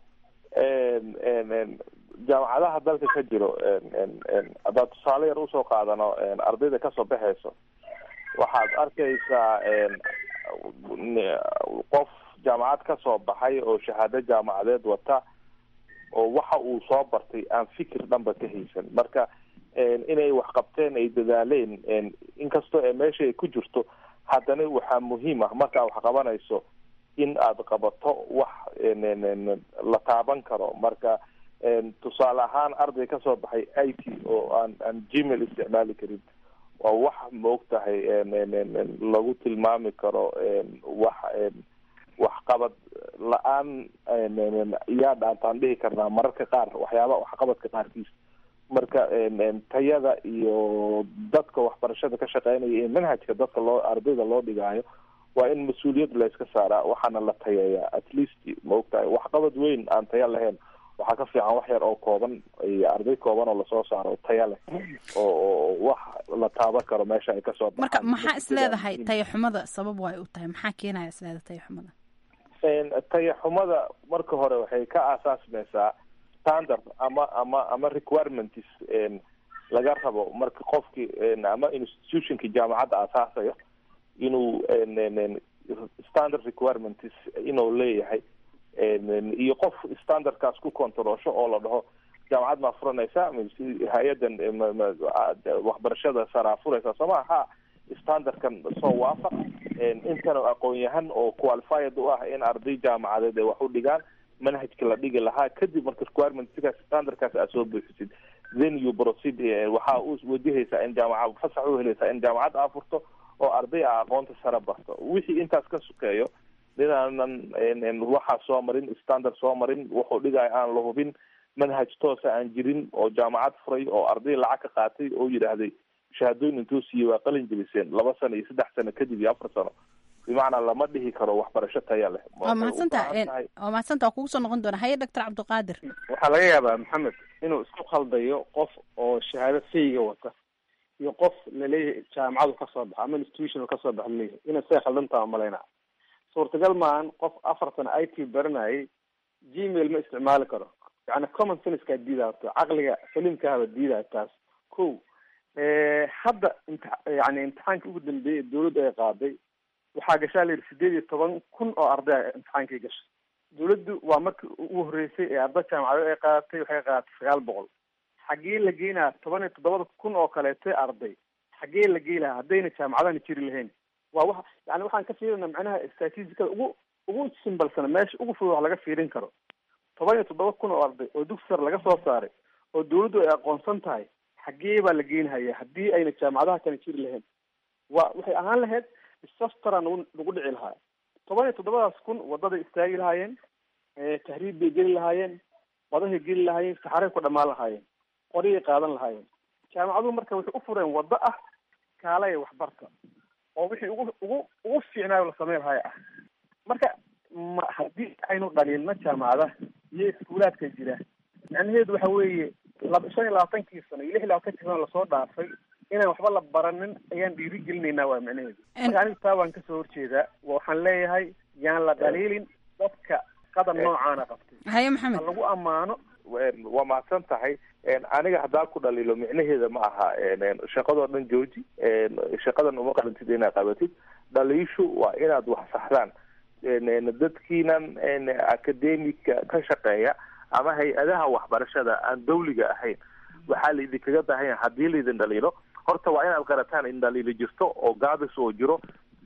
jaamacadaha dalka ka jiro haddaad tusaale yar usoo qaadano ardayda kasoo baxayso waxaad arkaysaa qof jaamacad ka soo baxay oo shahaado jaamacadeed wata oo waxa uu soo bartay aan fikir dhanba ka haysan marka inay wax qabteen ay dadaaleen inkastoo ee meesha ay ku jirto haddana waxaa muhiim ah markaa wax qabanayso in aad qabato wax la taaban karo marka tusaale ahaan arday kasoo baxay i t oo aan aan gmail isticmaali karin waa wax maog tahay lagu tilmaami karo wax waxqabad la-aan yaa dhaantaan dhihi karnaa mararka qaar waxyaaba waxqabadka qaarkiis marka tayada iyo dadka waxbarashada ka shaqeynaya ee manhajka dadka loo ardayda loo dhigaayo waa in mas-uuliyad layska saaraa waxaana la tayeeyaa at least ma ogtahay waxqabad weyn aan taya lahayn waxaa ka fiican wax yar oo kooban iyo arday kooban oo lasoo saaro taya leh oo wax la taaban karo meesha ay kasoo marka maxaa isleedahay tayaxumada sabab way u tahay maxaa keenaya isleedahay tayaxumada tayaxumada marka hore waxay ka aasaasmaysaa standard ama ama ama requirements laga rabo marka qofki ama institutionki jaamacadda aasaasayo inuu standard requirements inuu leeyahay iyo qof standardkaas ku controlsho oo la dhaho jaamacad maa furanaysa hay-adan waxbarashada saraa furaysa sooma ha standardkan soo waafaq intan aqoon-yahan oo qualified u ah in arday jaamacadeed ay wax u dhigaan manhajka la dhigi lahaa kadib marka requirement sidaas standardkaas aad soo buuxisid then you proceed waxaa u wajahaysaa in jaamaca fasax u helaysaa in jaamacad aa furto oo arday a aqoonta sare barto wixii intaas ka sukeeyo ninaanan waxaa soo marin standard soo marin wuxuu dhigaayo aan la hubin manhaj toosa aan jirin oo jaamacad furay oo arday lacag ka qaatay oo yidhaahday shahaadooyin intuu siiyey waa qalin jebiseen laba sano iyo saddex sano kadib iyo afar sano bimacnaa lama dhihi karo waxbarasho taya leh waa mahadsantaha waa mahadsantaha waa kugu soo noqon doona haye doctor cabdiqaadir waxaa laga yaabaa maxamed inuu isku khaldayo qof oo shahaado fayga wata iyo qof laleeyahay jaamacadu kasoo baxa ama institution kasoo baxa laleeyahay inay say khaldantaa malayna suurtagal maahan qof afar sano i t baranayay gmail ma isticmaali karo yani common sensekaa diidaa horta caqliga saliimkaaba diidaa taas ko hadda imti yani imtixaankii ugu dambeeyey dawladdu ay qaaday waxaa gashaa la yidhi sideed iyo toban kun oo arday imtixaankii gashay dawladdu waa markii ugu horreysay ee arday jaamacadeed ay qaadatay waxay qaadatay sagaal boqol xaggee la geynaa toban iyo toddobada kun oo kaleete arday xaggee la gey lahaa haddayna jaamacadana jiri lahayn waa wa yani waxaan ka fiirina macnaha statisticada ugu ugu simbalsana meesha ugu fudud wax laga fiirin karo toban iyo toddoba kun oo arday oo dugsi sare laga soo saaray oo dawladdu ay aqoonsan tahay xaggee baa la geynhaya haddii ayna jaamacadaha kana jiri lahayn wa waxay ahaan lahayd disastara nagu nagu dhici lahaa toban iyo toddobadaas kun wadaday istaagi lahaayeen tahriib bay geli lahaayeen wadahay geli lahaayeen saxaray ku dhamaan lahaayeen qoriyay qaadan lahaayeen jaamacaduhu marka waxay u fureen waddo ah kaalaya waxbarta oo wixii ugu ugu ugu fiicnaayo la sameyn lahaay ah marka ma haddii aynu dhaliilno jaamacadaha iyo iskuulaadka jira macnaheedu waxa weeye laba shan iyo labaatankii sano iyo lix iyo labaatankii sano lasoo dhaafay inaan waxba la baranin ayaan dhiiri gelinaynaa waa macnaheedu marka anigu taa waan kasoo horjeedaa waxaan leeyahay yaan la dhaliilin dadka qadan noocaana qabtay haye maxamed ha lagu ammaano waa mahadsan tahay aniga haddaa ku dhaliilo micnaheeda ma aha shaqadoo dhan jooji shaqadan uma qalantid inaad qabatid dhaliishu waa inaad wax saxdaan dadkiinan academika ka shaqeeya ama hay-adaha waxbarashada aan dawliga ahayn waxaa laidinkaga baahan yahay haddii laydin dhaliilo horta waa inaad qarataan in dhaliilo jirto oo gaabis oo jiro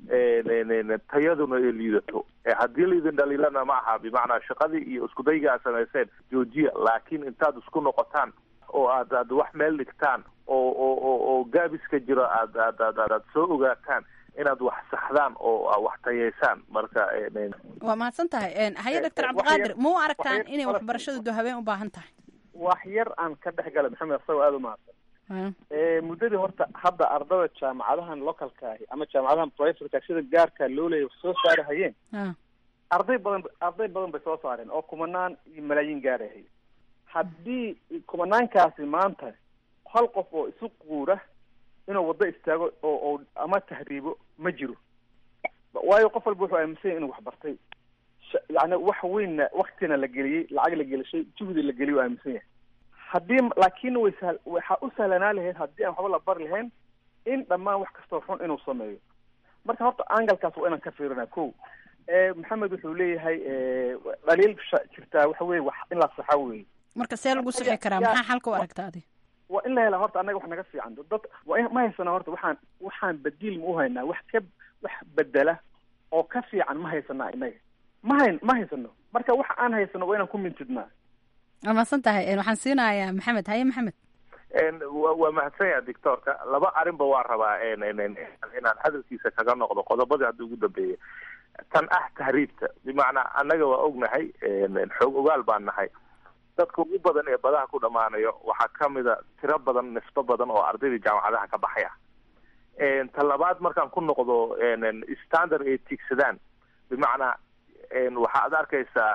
tayaduna ay liidato haddii laydin dhaliilana ma aha bimacnaa shaqadii iyo iskudayga aad samayseen joojiya laakiin intaad isku noqotaan oo aad aad wax meel dhigtaan oo oo oo oo gaabiska jiro aad aad aad aad soo ogaataan inaad wax saxdaan oo wax tayeysaan marka waa mahadsan tahay haye doctor cabdiqaadir ma u aragtaan inay waxbarashadu do habeen u baahan tahay wax yar aan ka dhex gala maxamed asagoo aada u mahadsan muddadii horta hadda ardada jaamacadahan localka ahi ama jaamacadahan privateka sida gaarka loo leeya wax soo saari hayeen arday badan arday badan bay soo saareen oo kumanaan iyo malaayiin gaarahay haddii kumanaankaasi maanta hal qof oo isu quura inuu waddo istaago oo oo ama tahriibo ma jiro waayo qof walba wuxuu aaminsan yahy inuu wax bartay yani wax weynna waktina la geliyey lacag la gelishay juhdi la geliyay u aaminsan yahay haddii laakin way sa waxaa u sahlanaa lahayd haddii aan waxba la bari lahayn in dhammaan wax kastoo xun inuu sameeyo marka horta angalkaas waa inaan ka fiirina ko maxamed wuxuu leeyahay dhaliil jirtaa waxa weye wax in la saxa weye marka see lagu sixi karaa maxaa xalka u aragta adi waa in la helaa horta annaga wax naga fiican dad waa in ma haysana horta waxaan waxaan badiil ma u haynaa wax ka wax bedela oo ka fiican ma haysanaa inaga ma hayn ma haysano marka waxa aan haysano waa inaan ku mintidnaa waa mahadsan tahay waxaan siinayaa maxamed haye maxamed waa mahadsan yaha doctorka laba arrinba waa rabaa inaan hadalkiisa kaga noqdo qodobadii hadda ugu dambeeyay tan ah tahriibta bimacnaa annaga waa ognahay xoog ogaal baan nahay dadka ugu badan ee badaha ku dhammaanayo waxaa kamida tiro badan nifto badan oo ardaydii jaamacadaha ka baxay ah ta labaad markaan ku noqdo standard ay tigsadaan bimacnaa waxaad arkaysaa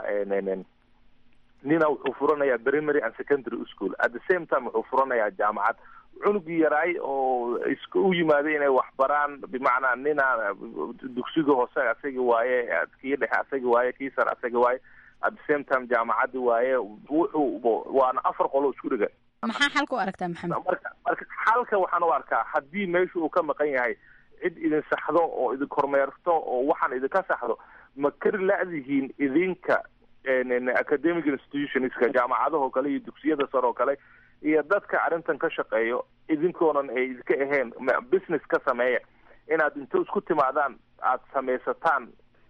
nina wuxuu furanayaa primary and secondary school at the same time wuxuu furanayaa jaamacad cunugii yaraay oo iska u yimaaday inay wax baraan bimacnaa nina dugsiga hoose asagi waaye kii dhexe asagi waaye kii sare asagi waaye at the same time jaamacaddi waaye wuxuu waana afar qolo isku dhiga maxaa xalka u aragtaa maxamed marka marka xalka waxaan u arkaa haddii meesha uu ka maqan yahay cid idin saxdo oo idin kormeerto oo waxaan idinka saxdo ma kari la-dihiin idinka academic institutionska jaamacadaho kale iyo dugsiyada sare oo kale iyo dadka arrintan ka shaqeeyo idinkoonan ay idinka ahayn business ka sameeya inaad inta isku timaadaan aada samaysataan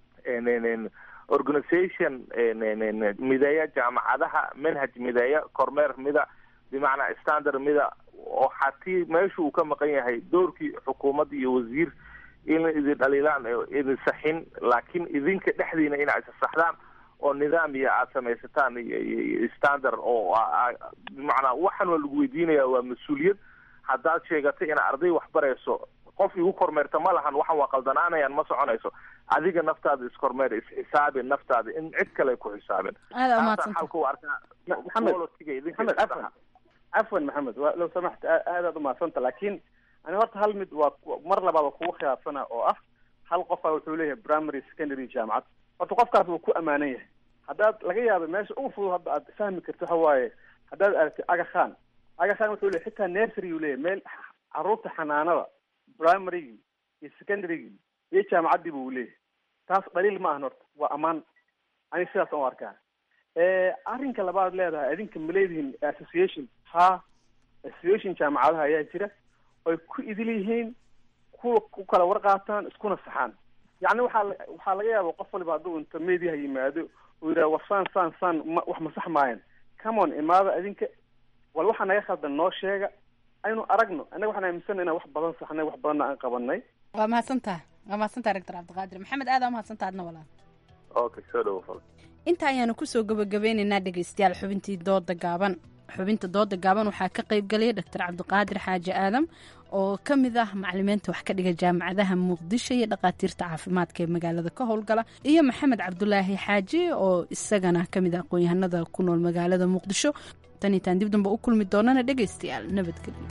organization mideeya jaamacadaha manhaj mideeya kormeer mida bimacnaa standard mida oo hatii meesha uu ka maqan yahay doorkii xukuumadda iyo wasiir in idin dhaliilaan idin saxin laakiin idinka dhexdiina inaa isa saxdaan oo nidaam iyo aada samaysataan iyo standard oo bimacnaa waxaan waa lagu weydiinaya waa mas-uuliyad haddaad sheegatay ina arday wax barayso qof igu kormeerta ma lahan waxan waa qaldanaanayaan ma soconayso adiga naftaada iskormeer isxisaabi naftaada in cid kale ku xisaabin aada umaadsanta xalka u arkaa maxamed afwan afwan maxamed wa low samaxta aadaad umaadsanta laakiin ani horta hal mid waa mar labaad waa kugu khilaafsana oo ah hal qofa wuxuu leeyahay primary secondary jaamacad horta qofkaas wuu ku amaanan yahay haddaad laga yaaba meesha ugu fudud hadda aad fahmi karto waxa waaye haddaad aragtid aga khan aga khan wuxuu leeyahy xitaa nursery uu leeyahy meel caruurta xanaanada primarygii iyo secondarygii iyo jaamacaddiiba uu leeyahay taas dhaliil ma ahan horta waa ammaan ani sidaas aan u arkaa arrinka labaad leedahay adinka ma leedihiin association ha association jaamacadaha ayaa jira oy ku idil yihiin kuwa ku kala warqaataan iskuna saxaan yacni waxaa waxaa laga yaaba qof waliba hadduu inta mediaha yimaado uu yidhaha war saan saan saan ma wax ma sax maayan come on imaada adinka wal waxaa naga khaldan noo sheega aynu aragno annaga waxaan aaminsana inaan wax badan saxnay wax badanna aan qabanay waa mahadsantaha waa mahadsantaha rector cabdiqaadir maxamed aada umahadsantaha adna walaal okay soo dhawo inta ayaanu kusoo gabagabeynaynaa dhegaystayaal xubintii dooda gaaban xubinta dooda gaaban waxaa ka qayb galaya doctor cabdiqaadir xaaji aadam oo ka mid ah macalimiinta wax ka dhiga jaamacadaha muqdisho iyo dhakhaatiirta caafimaadka ee magaalada ka howlgala iyo maxamed cabdulaahi xaaji oo isagana ka mid ah aqoon-yahanada ku nool magaalada muqdisho tan itaan dib damba u kulmi doonana dhegaystayaal nabadgelyo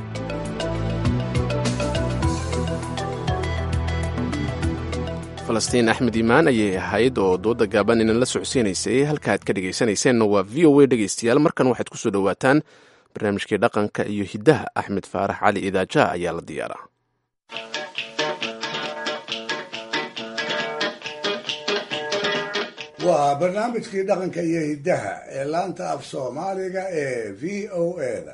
falastiin axmed iimaan ayay ahayd oo dooda gaaban inan la socodsiinaysay halka aad ka dhegaysanayseena waa v o a dhegaystayaal markan waxaad ku soo dhowaataan barnaamijkii dhaqanka iyo hiddaha axmed faarax cali idaaja ayaa la diyaaraa waa barnaamijkii dhaqanka iyo hiddaha ee laanta af soomaaliga ee v o eda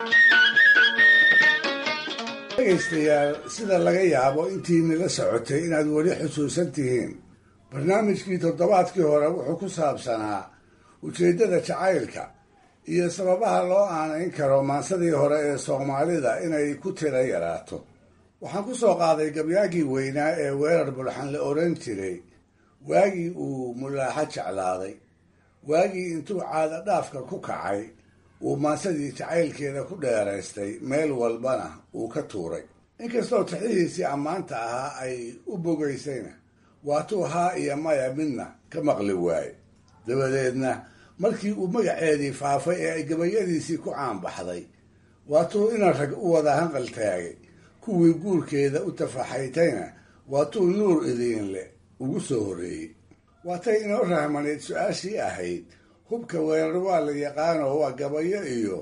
dhegaystayaal sida laga yaabo intiinala socotay inaad weli xusuusan tihiin barnaamijkii toddobaadkii hore wuxuu ku saabsanaa ujeeddada jacaylka iyo sababaha loo aanayn karo maansadii hore ee soomaalida inay ku tira yaraato waxaan ku soo qaaday gabyaagii weynaa ee weerar bulxan la odhan jiray waagii uu mulaaxo jeclaaday waagii intuu caada dhaafka ku kacay uu maansadii jacaylkeeda ku dheeraystay meel walbana uu ka tuuray inkastoo tixihiisii ammaanta ahaa ay u bogaysayna waatuu haa iyo maya midna ka maqli waaye dabadeedna markii uu magaceedii faafay ee ay gabayadiisii ku caanbaxday waatuu ina rag u wada hanqal taagay kuwii guurkeeda u tafaxaytayna waatuu nuur idiinle ugu soo horreeyey waatay inoo rahmaneyd su-aashii ahayd hubka weerar waa la yaqaanoo waa gabayo iyo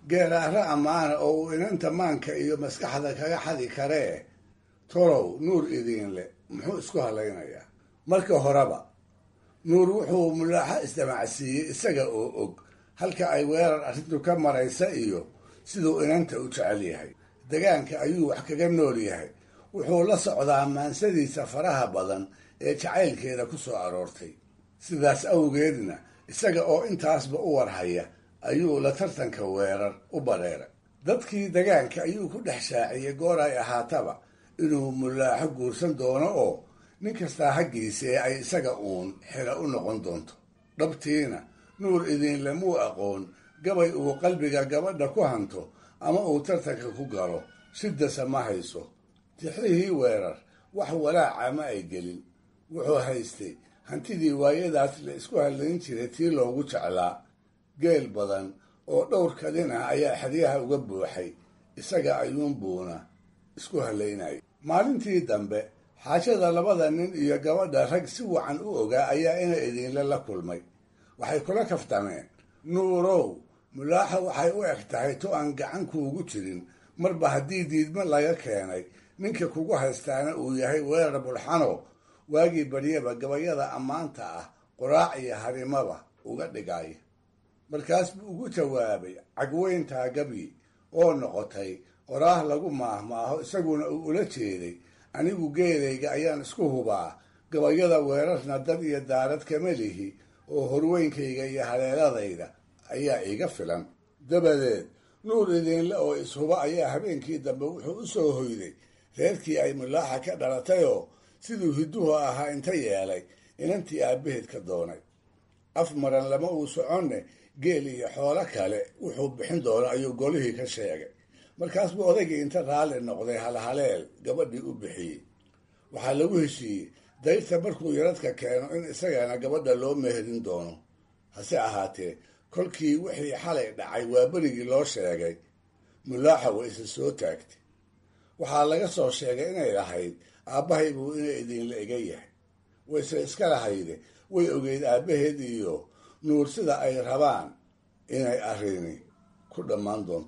geeraare ammaana oo uu inanta maanka iyo maskaxda kaga xadi karee tolow nuur idiinle muxuu isku hadlaynayaa marka horeba nuur wuxuu mulaaxo isdamacsiiyey isaga oo og halka ay weerar arrintu ka maraysa iyo siduu inanta u jecel yahay degaanka ayuu wax kaga nool yahay wuxuu la socdaa maansadiisa faraha badan ee jacaylkeeda ku soo aroortay sidaas awgeedna isaga oo intaasba u warhaya ayuu la tartanka weerar u bareeray dadkii degaanka ayuu ku dhex shaaciyey goor ay ahaataba inuu mulaaxo guursan doono oo nin kastaa haggiisee ay isaga uun xila u noqon doonto dhabtiina nuur idiinle muu aqoon gabay uu qalbiga gabadha ku hanto ama uu tartanka ku galo shidasa ma hayso tixrihii weerar wax walaaca ma ay gelin wuxuu haystay hantidii waayadaas la isku hadlayn jiray tii loogu jeclaa geel badan oo dhowr kadin ah ayaa xeryaha uga buuxay isaga ayuunbuuna isku hadlaynaya maalintii dambe xaajada labada nin iyo gabadha rag si wacan u ogaa ayaa ina idiinle la kulmay waxay kula kaftameen nuurow mulaaxa waxay u eg tahay to aan gacan kuugu jirin marba haddii diidmo laga keenay ninka kugu haystaana uu yahay weerar bulxano waagii baryaba gabayada ammaanta ah qoraac iyo harimaba uga dhigaya markaas buu ugu jawaabay cagweyntaa gabyi oo noqotay qoraah lagu maahmaaho isaguna uu ula jeeday anigu geelayga ayaan isku hubaa gabayada weerarna dad iyo daarad kama lihi oo horweynkayga iyo haleeladayda ayaa iga filan dabadeed nuur idiinle oo ishuba ayaa habeenkii dambe wuxuu u soo hoyday reerkii ay mulaaxa ka dhalatayoo siduu hidduhu ahaa inta yeelay inantii aabbaheed ka doonay af maran lama uu soconne geel iyo xoolo kale wuxuu bixin doono ayuu golihii ka sheegay markaas buu odaygii inta raalli noqday halhaleel gabadhii u bixiyey waxaa lagu heshiiyey dayrta markuu yaradka keeno in isagana gabadha loo meherin doono hase ahaatee kolkii wixii xalay dhacay waa berigii loo sheegay mulaaxa way isa soo taagtay waxaa laga soo sheegay inay lahayd aabbahay buu inay idinla ega yahay wayse iska lahayde way ogeyd aabbaheed iyo nuur sida ay rabaan inay arrini ku dhammaan doonto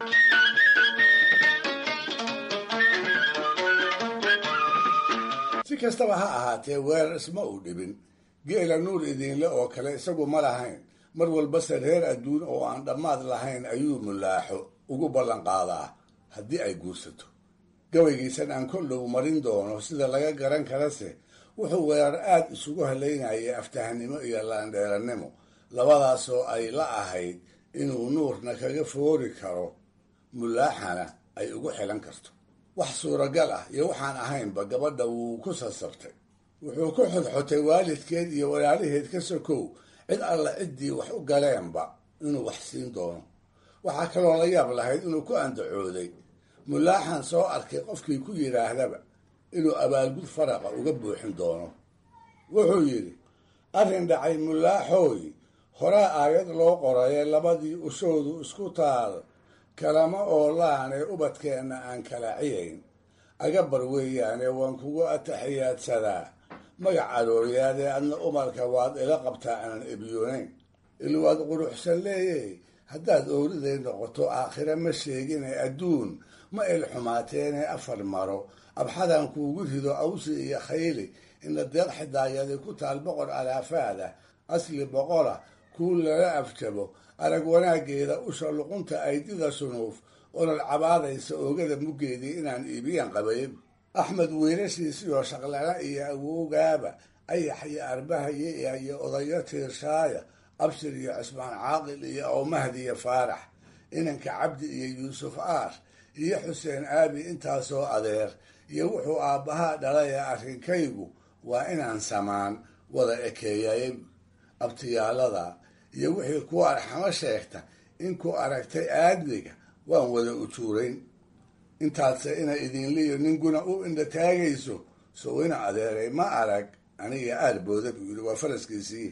si kastaba ha ahaatee weerar isma uu dhibin geela nuur idiinle oo kale isagu ma lahayn mar walbase reer adduun oo aan dhammaad lahayn ayuu mulaaxo ugu ballan qaadaa haddii ay guursato gabaygiisan aan koldhow marin doono sida laga garan karase wuxuu weerar aad isugu halaynayay aftahanimo iyo laandheerannimo labadaasoo ay la ahayd inuu nuurna kaga foori karo mulaaxana ay ugu xilan karto wax suuragal ah iyo waxaan ahaynba gabadha wuu ku sasabtay wuxuu ku xodxotay waalidkeed iyo walaalaheed ka sokow cid alla ciddii wax u galeenba inuu wax siin doono waxaa kaloo la yaab lahayd inuu ku andacooday mulaaxan soo arkay qofkii ku yidhaahdaba inuu abaalgud faraqa uga buuxin doono wuxuu yidhi arrin dhacay mulaaxooy horaa aayad loo qoraye labadii ushoodu isku taal kalama oolaane ubadkeenna aan kala ciyayn agabar weeyaane waan kugu ataxiyaadsadaa magac arooryaadee adna umarka waad ila qabtaa aanan ebyoonayn ilwaad quruxsan leeyey haddaad ooriday noqoto aakhire ma sheegine adduun ma il xumaateene afar maro abxadan kuugu rido awsi iyo khayli ina deeq xidaayadi ku taal boqor alaafaada asli boqora kuu lala afjabo arag wanaaggeeda usha luqunta aydida sunuuf olol cabaadaysa oogada muggeedii inaan iibiyaan qabay axmed wiilashiisiyo shaqlana iyo awowgaaba ayax iyo arbahaye iyo odayo tiirshaaya abshir iyo cismaan caaqil iyo awmahdi iyo faarax inanka cabdi iyo yuusuf aar iyo xuseen aabi intaasoo adeer iyo wuxuu aabbahaa dhalaya arrinkaygu waa inaan samaan wada ekeeyay abtiyaalada iyo wixii ku arxamo sheegta inkuu aragtay aadmiga waan wada ujuurayn intaadse ina idinliyo ninguna u indha taagayso sow ina adeeray ma arag aniga aar booda buu yidhi waa faraskiisii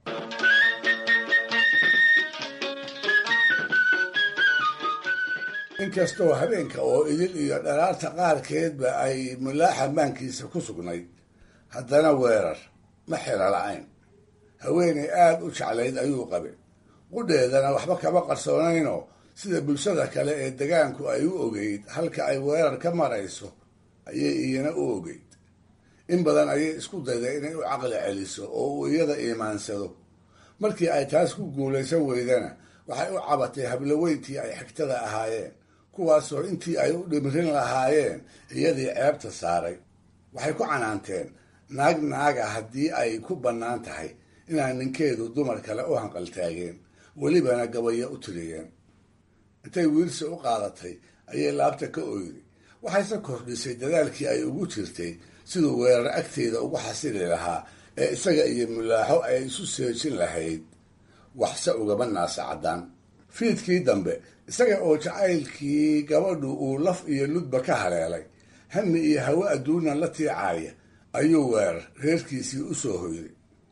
inkastoo habeenka oo idil iyo dharaarta qaarkeedba ay mulaaxa maankiisa ku sugnayd haddana weerar ma xira la-ayn haweenay aada u jeclayd ayuu qabay qudheedana waxba kama qarsoonaynoo sida bulshada kale ee degaanku ay u ogeyd halka ay weerar ka marayso ayay iyana u ogeyd in badan ayay isku dayday inay u caqli celiso oo uu iyada iimaansado markii ay taas ku guulaysan weydana waxay u cabatay habloweyntii ay xigtada ahaayeen kuwaasoo intii ay u dhimrin lahaayeen iyadii ceebta saaray waxay ku canaanteen naag naaga haddii ay ku bannaan tahay inaan ninkeedu dumar kale u hanqaltaageen welibana gabayo u tiriyeen intay wiilsi u qaadatay ayay laabta ka oyday waxayse kordhisay dadaalkii ay ugu jirtay siduu weerar agteeda ugu xasili lahaa ee isaga iyo mulaaxo ay isu seejin lahayd waxse ugaba naasa caddaan fiidkii dambe isaga oo jacaylkii gabadhu uu laf iyo ludba ka haleelay hami iyo hawe adduunan la tiicaaya ayuu weerar reerkiisii u soo hoyday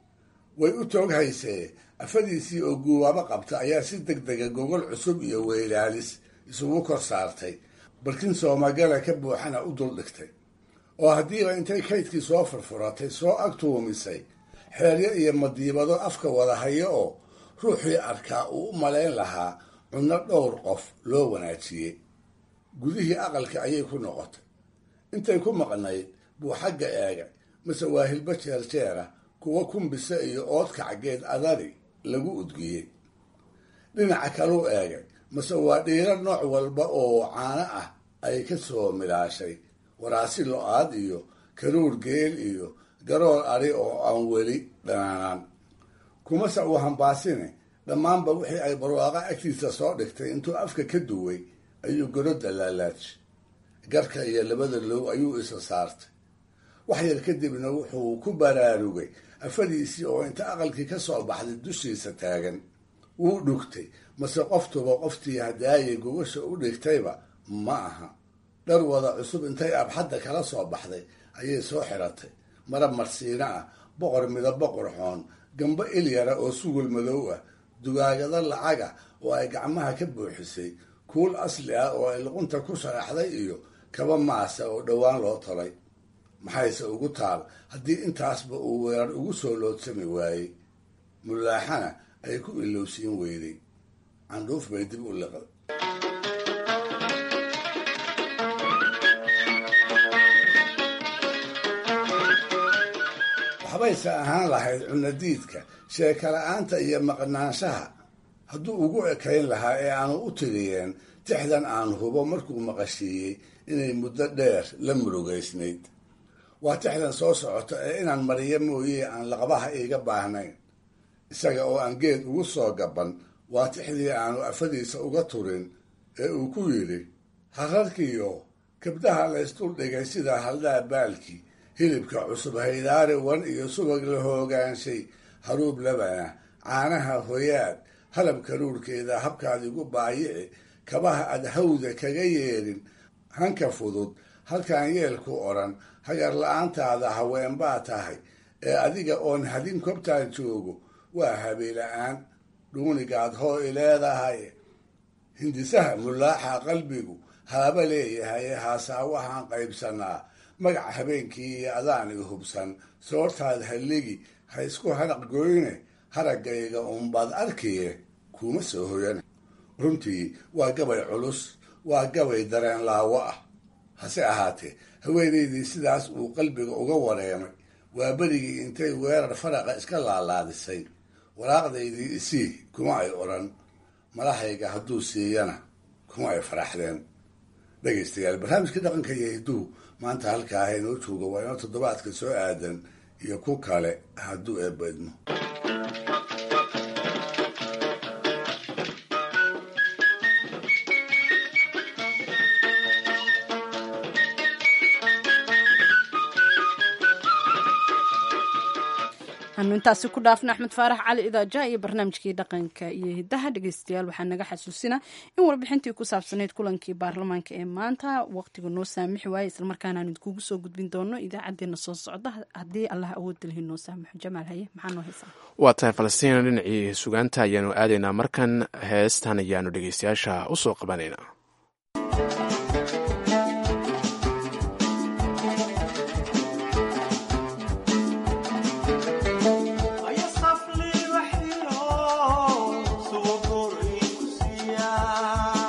way u toog haysee afadiisii oo guubaabo qabta ayaa si deg dega gogol cusub iyo weylaalis isugu kor saartay barkin soomagala ka buuxana u dul dhigtay oo haddiiba intay kaydkii soo furfuratay soo ag tuumisay xeeryo iyo madiibado afka wada hayo oo ruuxii arkaa uu u malayn lahaa cunno dhowr qof loo wanaajiyey gudihii aqalka ayay ku noqotay intay ku maqnayd buu xagga eegay mase waa hilbo jeerjeera kuwa kumbise iyo oodkacgeed adari lagu udgiyey dhinaca kaluu eegay mase waa dhiiro nooc walba oo caano ah ay ka soo milaashay waraasi lo-aad iyo karuur geel iyo garoor ari oo aan weli dhanaanaan kumase uu hambaasine dhammaanba wixii ay barwaaqo agtiisa soo dhigtay intuu afka ka duway ayuu garodda laalaajay garka iyo labada low ayuu isa saartay wax yar kadibna wuxuu ku baraarugay afadiisii oo inta aqalkii ka soo baxday dushiisa taagan wuu dhugtay mase qoftuba qoftii hadaayay gogasha u dhigtayba ma aha dhar wada cusub intay abxadda kala soo baxday ayay soo xiratay marab marsiino ah boqor midabo qurxoon gambo ilyara oo sugul madow ah dugaagado lacaga oo ay gacmaha ka buuxisay kuul asli ah oo ay luqunta ku sharaxday iyo kaba maasa oo dhowaan loo tolay maxayse ugu taal haddii intaasba uu weerar ugu soo loodsami waayey mulaaxana ay ku ilowsiin weyday candhuuf bay dib u liqday waxbayse ahaan lahayd cunadiidka sheekala-aanta iyo maqnaanshaha hadduu ugu ekayn lahaa ee aanu u tiriyeen tixdan aan hubo markuu maqashiiyey inay muddo dheer la murugaysnayd waa tixdan soo socota ee inaan mariyo mooye aan laqabaha iiga baahnayn isaga oo aan geed ugu soo gaban waa tixdii aanu afadiisa uga turin ee uu ku yidhi hararkiyo kabdaha laysdul dhigay sida haldhaa baalkii hilibka cusub haydaari wan iyo subag la hoogaanshay haruub labana caanaha hoyaad halab karuurkeeda habkaad igu baayici kabaha aad hawda kaga yeedhin hanka fudud halkaan yeelku odhan hagar la-aantaada haween baa tahay ee adiga oon hadin kobtaan joogo waa habeela-aan dhuunigaad hoo i leedahay hindisaha mulaaxa qalbigu haaba leeyahay haasaa waxaan qaybsanaa magaca habeenkii iyo adaan i hubsan soortaad halligi ha isku haraq goyne haraggayga unbaad arkiye kuma soo hoyana runtii waa gabay culus waa gabay dareen laawo ah hase ahaatee haweenaydii sidaas uu qalbiga uga wareemay waa berigii intay weerar faraqa iska laalaadisay waraaqdaydii isii kuma ay odhan malahayga hadduu siiyana kuma ay faraxdeen dhegaystayaal barnaamijkii dhaqanka iyo hiduhu maanta halkaa ah inoo jooga waa inoo toddobaadka soo aadan iyo ku kale hadduu eebbaydmo anu intaasi ku dhaafna axmed faarax cali idaaja iyo barnaamijkii dhaqanka iyo hidaha dhegeystayaal waxaa naga xasuusinaa in warbixintii ku saabsanayd kulankii baarlamaanka ee maanta waqtiga noo saamixi waaye islamarkaana aan idinkugu soo gudbin doono idaacadeena soo socda haddii allah awoodalhi noo saamixo jamaal haye maxaa noo haysaa waa tahay falastiina dhinacii sugaanta ayaanu aadaynaa markan heestan ayaanu dhegeystayaasha usoo qabanaynaa Aya safli waxyo sugo goor ii ku siiyaa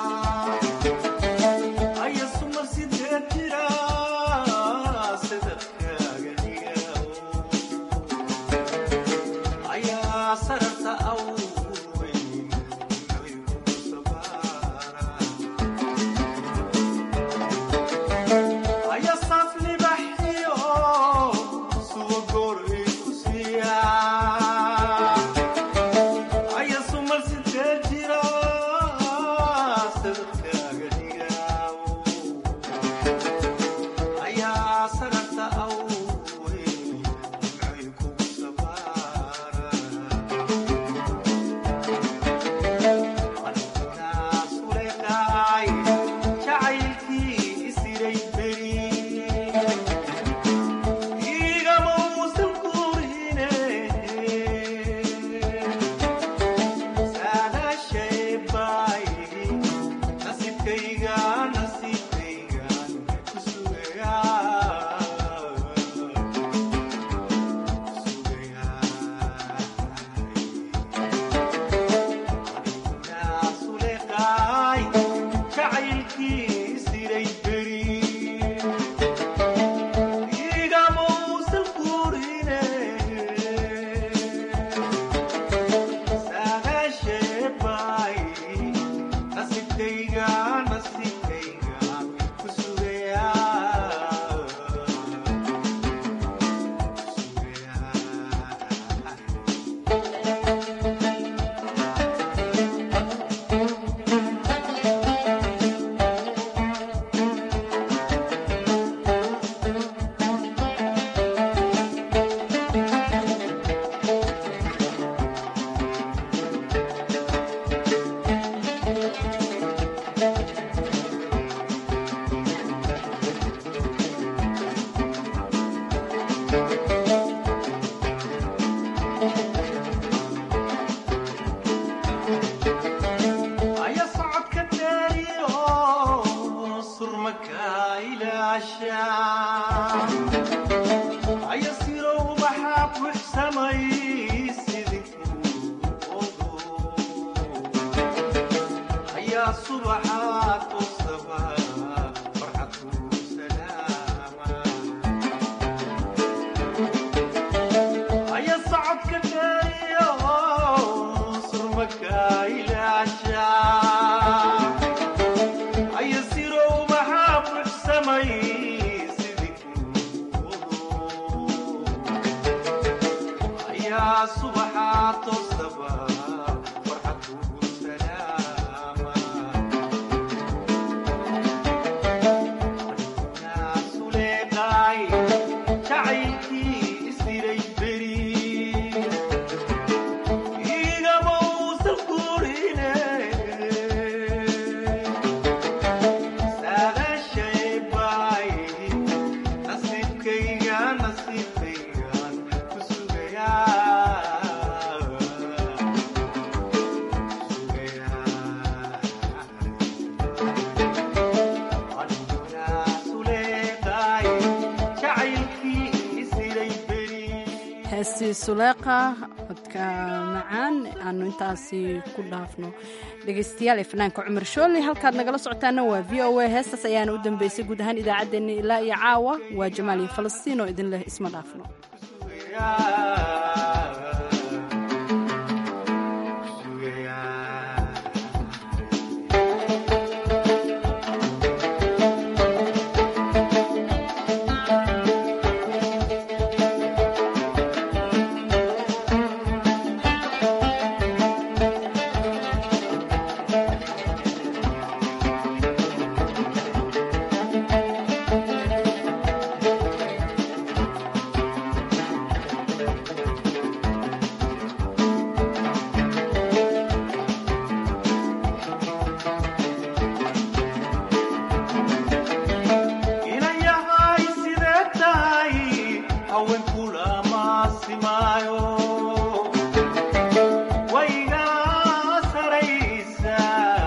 suleeqa codka macaan aanu intaasi ku dhaafno dhegaystayaal ee fanaanka cumar shooli halkaad nagala socotaana waa v o a heestaas ayaana u dambeysay guud ahaan idaacaddeenna ilaa iyo caawa waa jamaal iyo falastiin oo idin leh isma dhaafno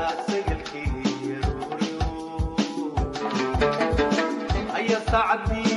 saacadii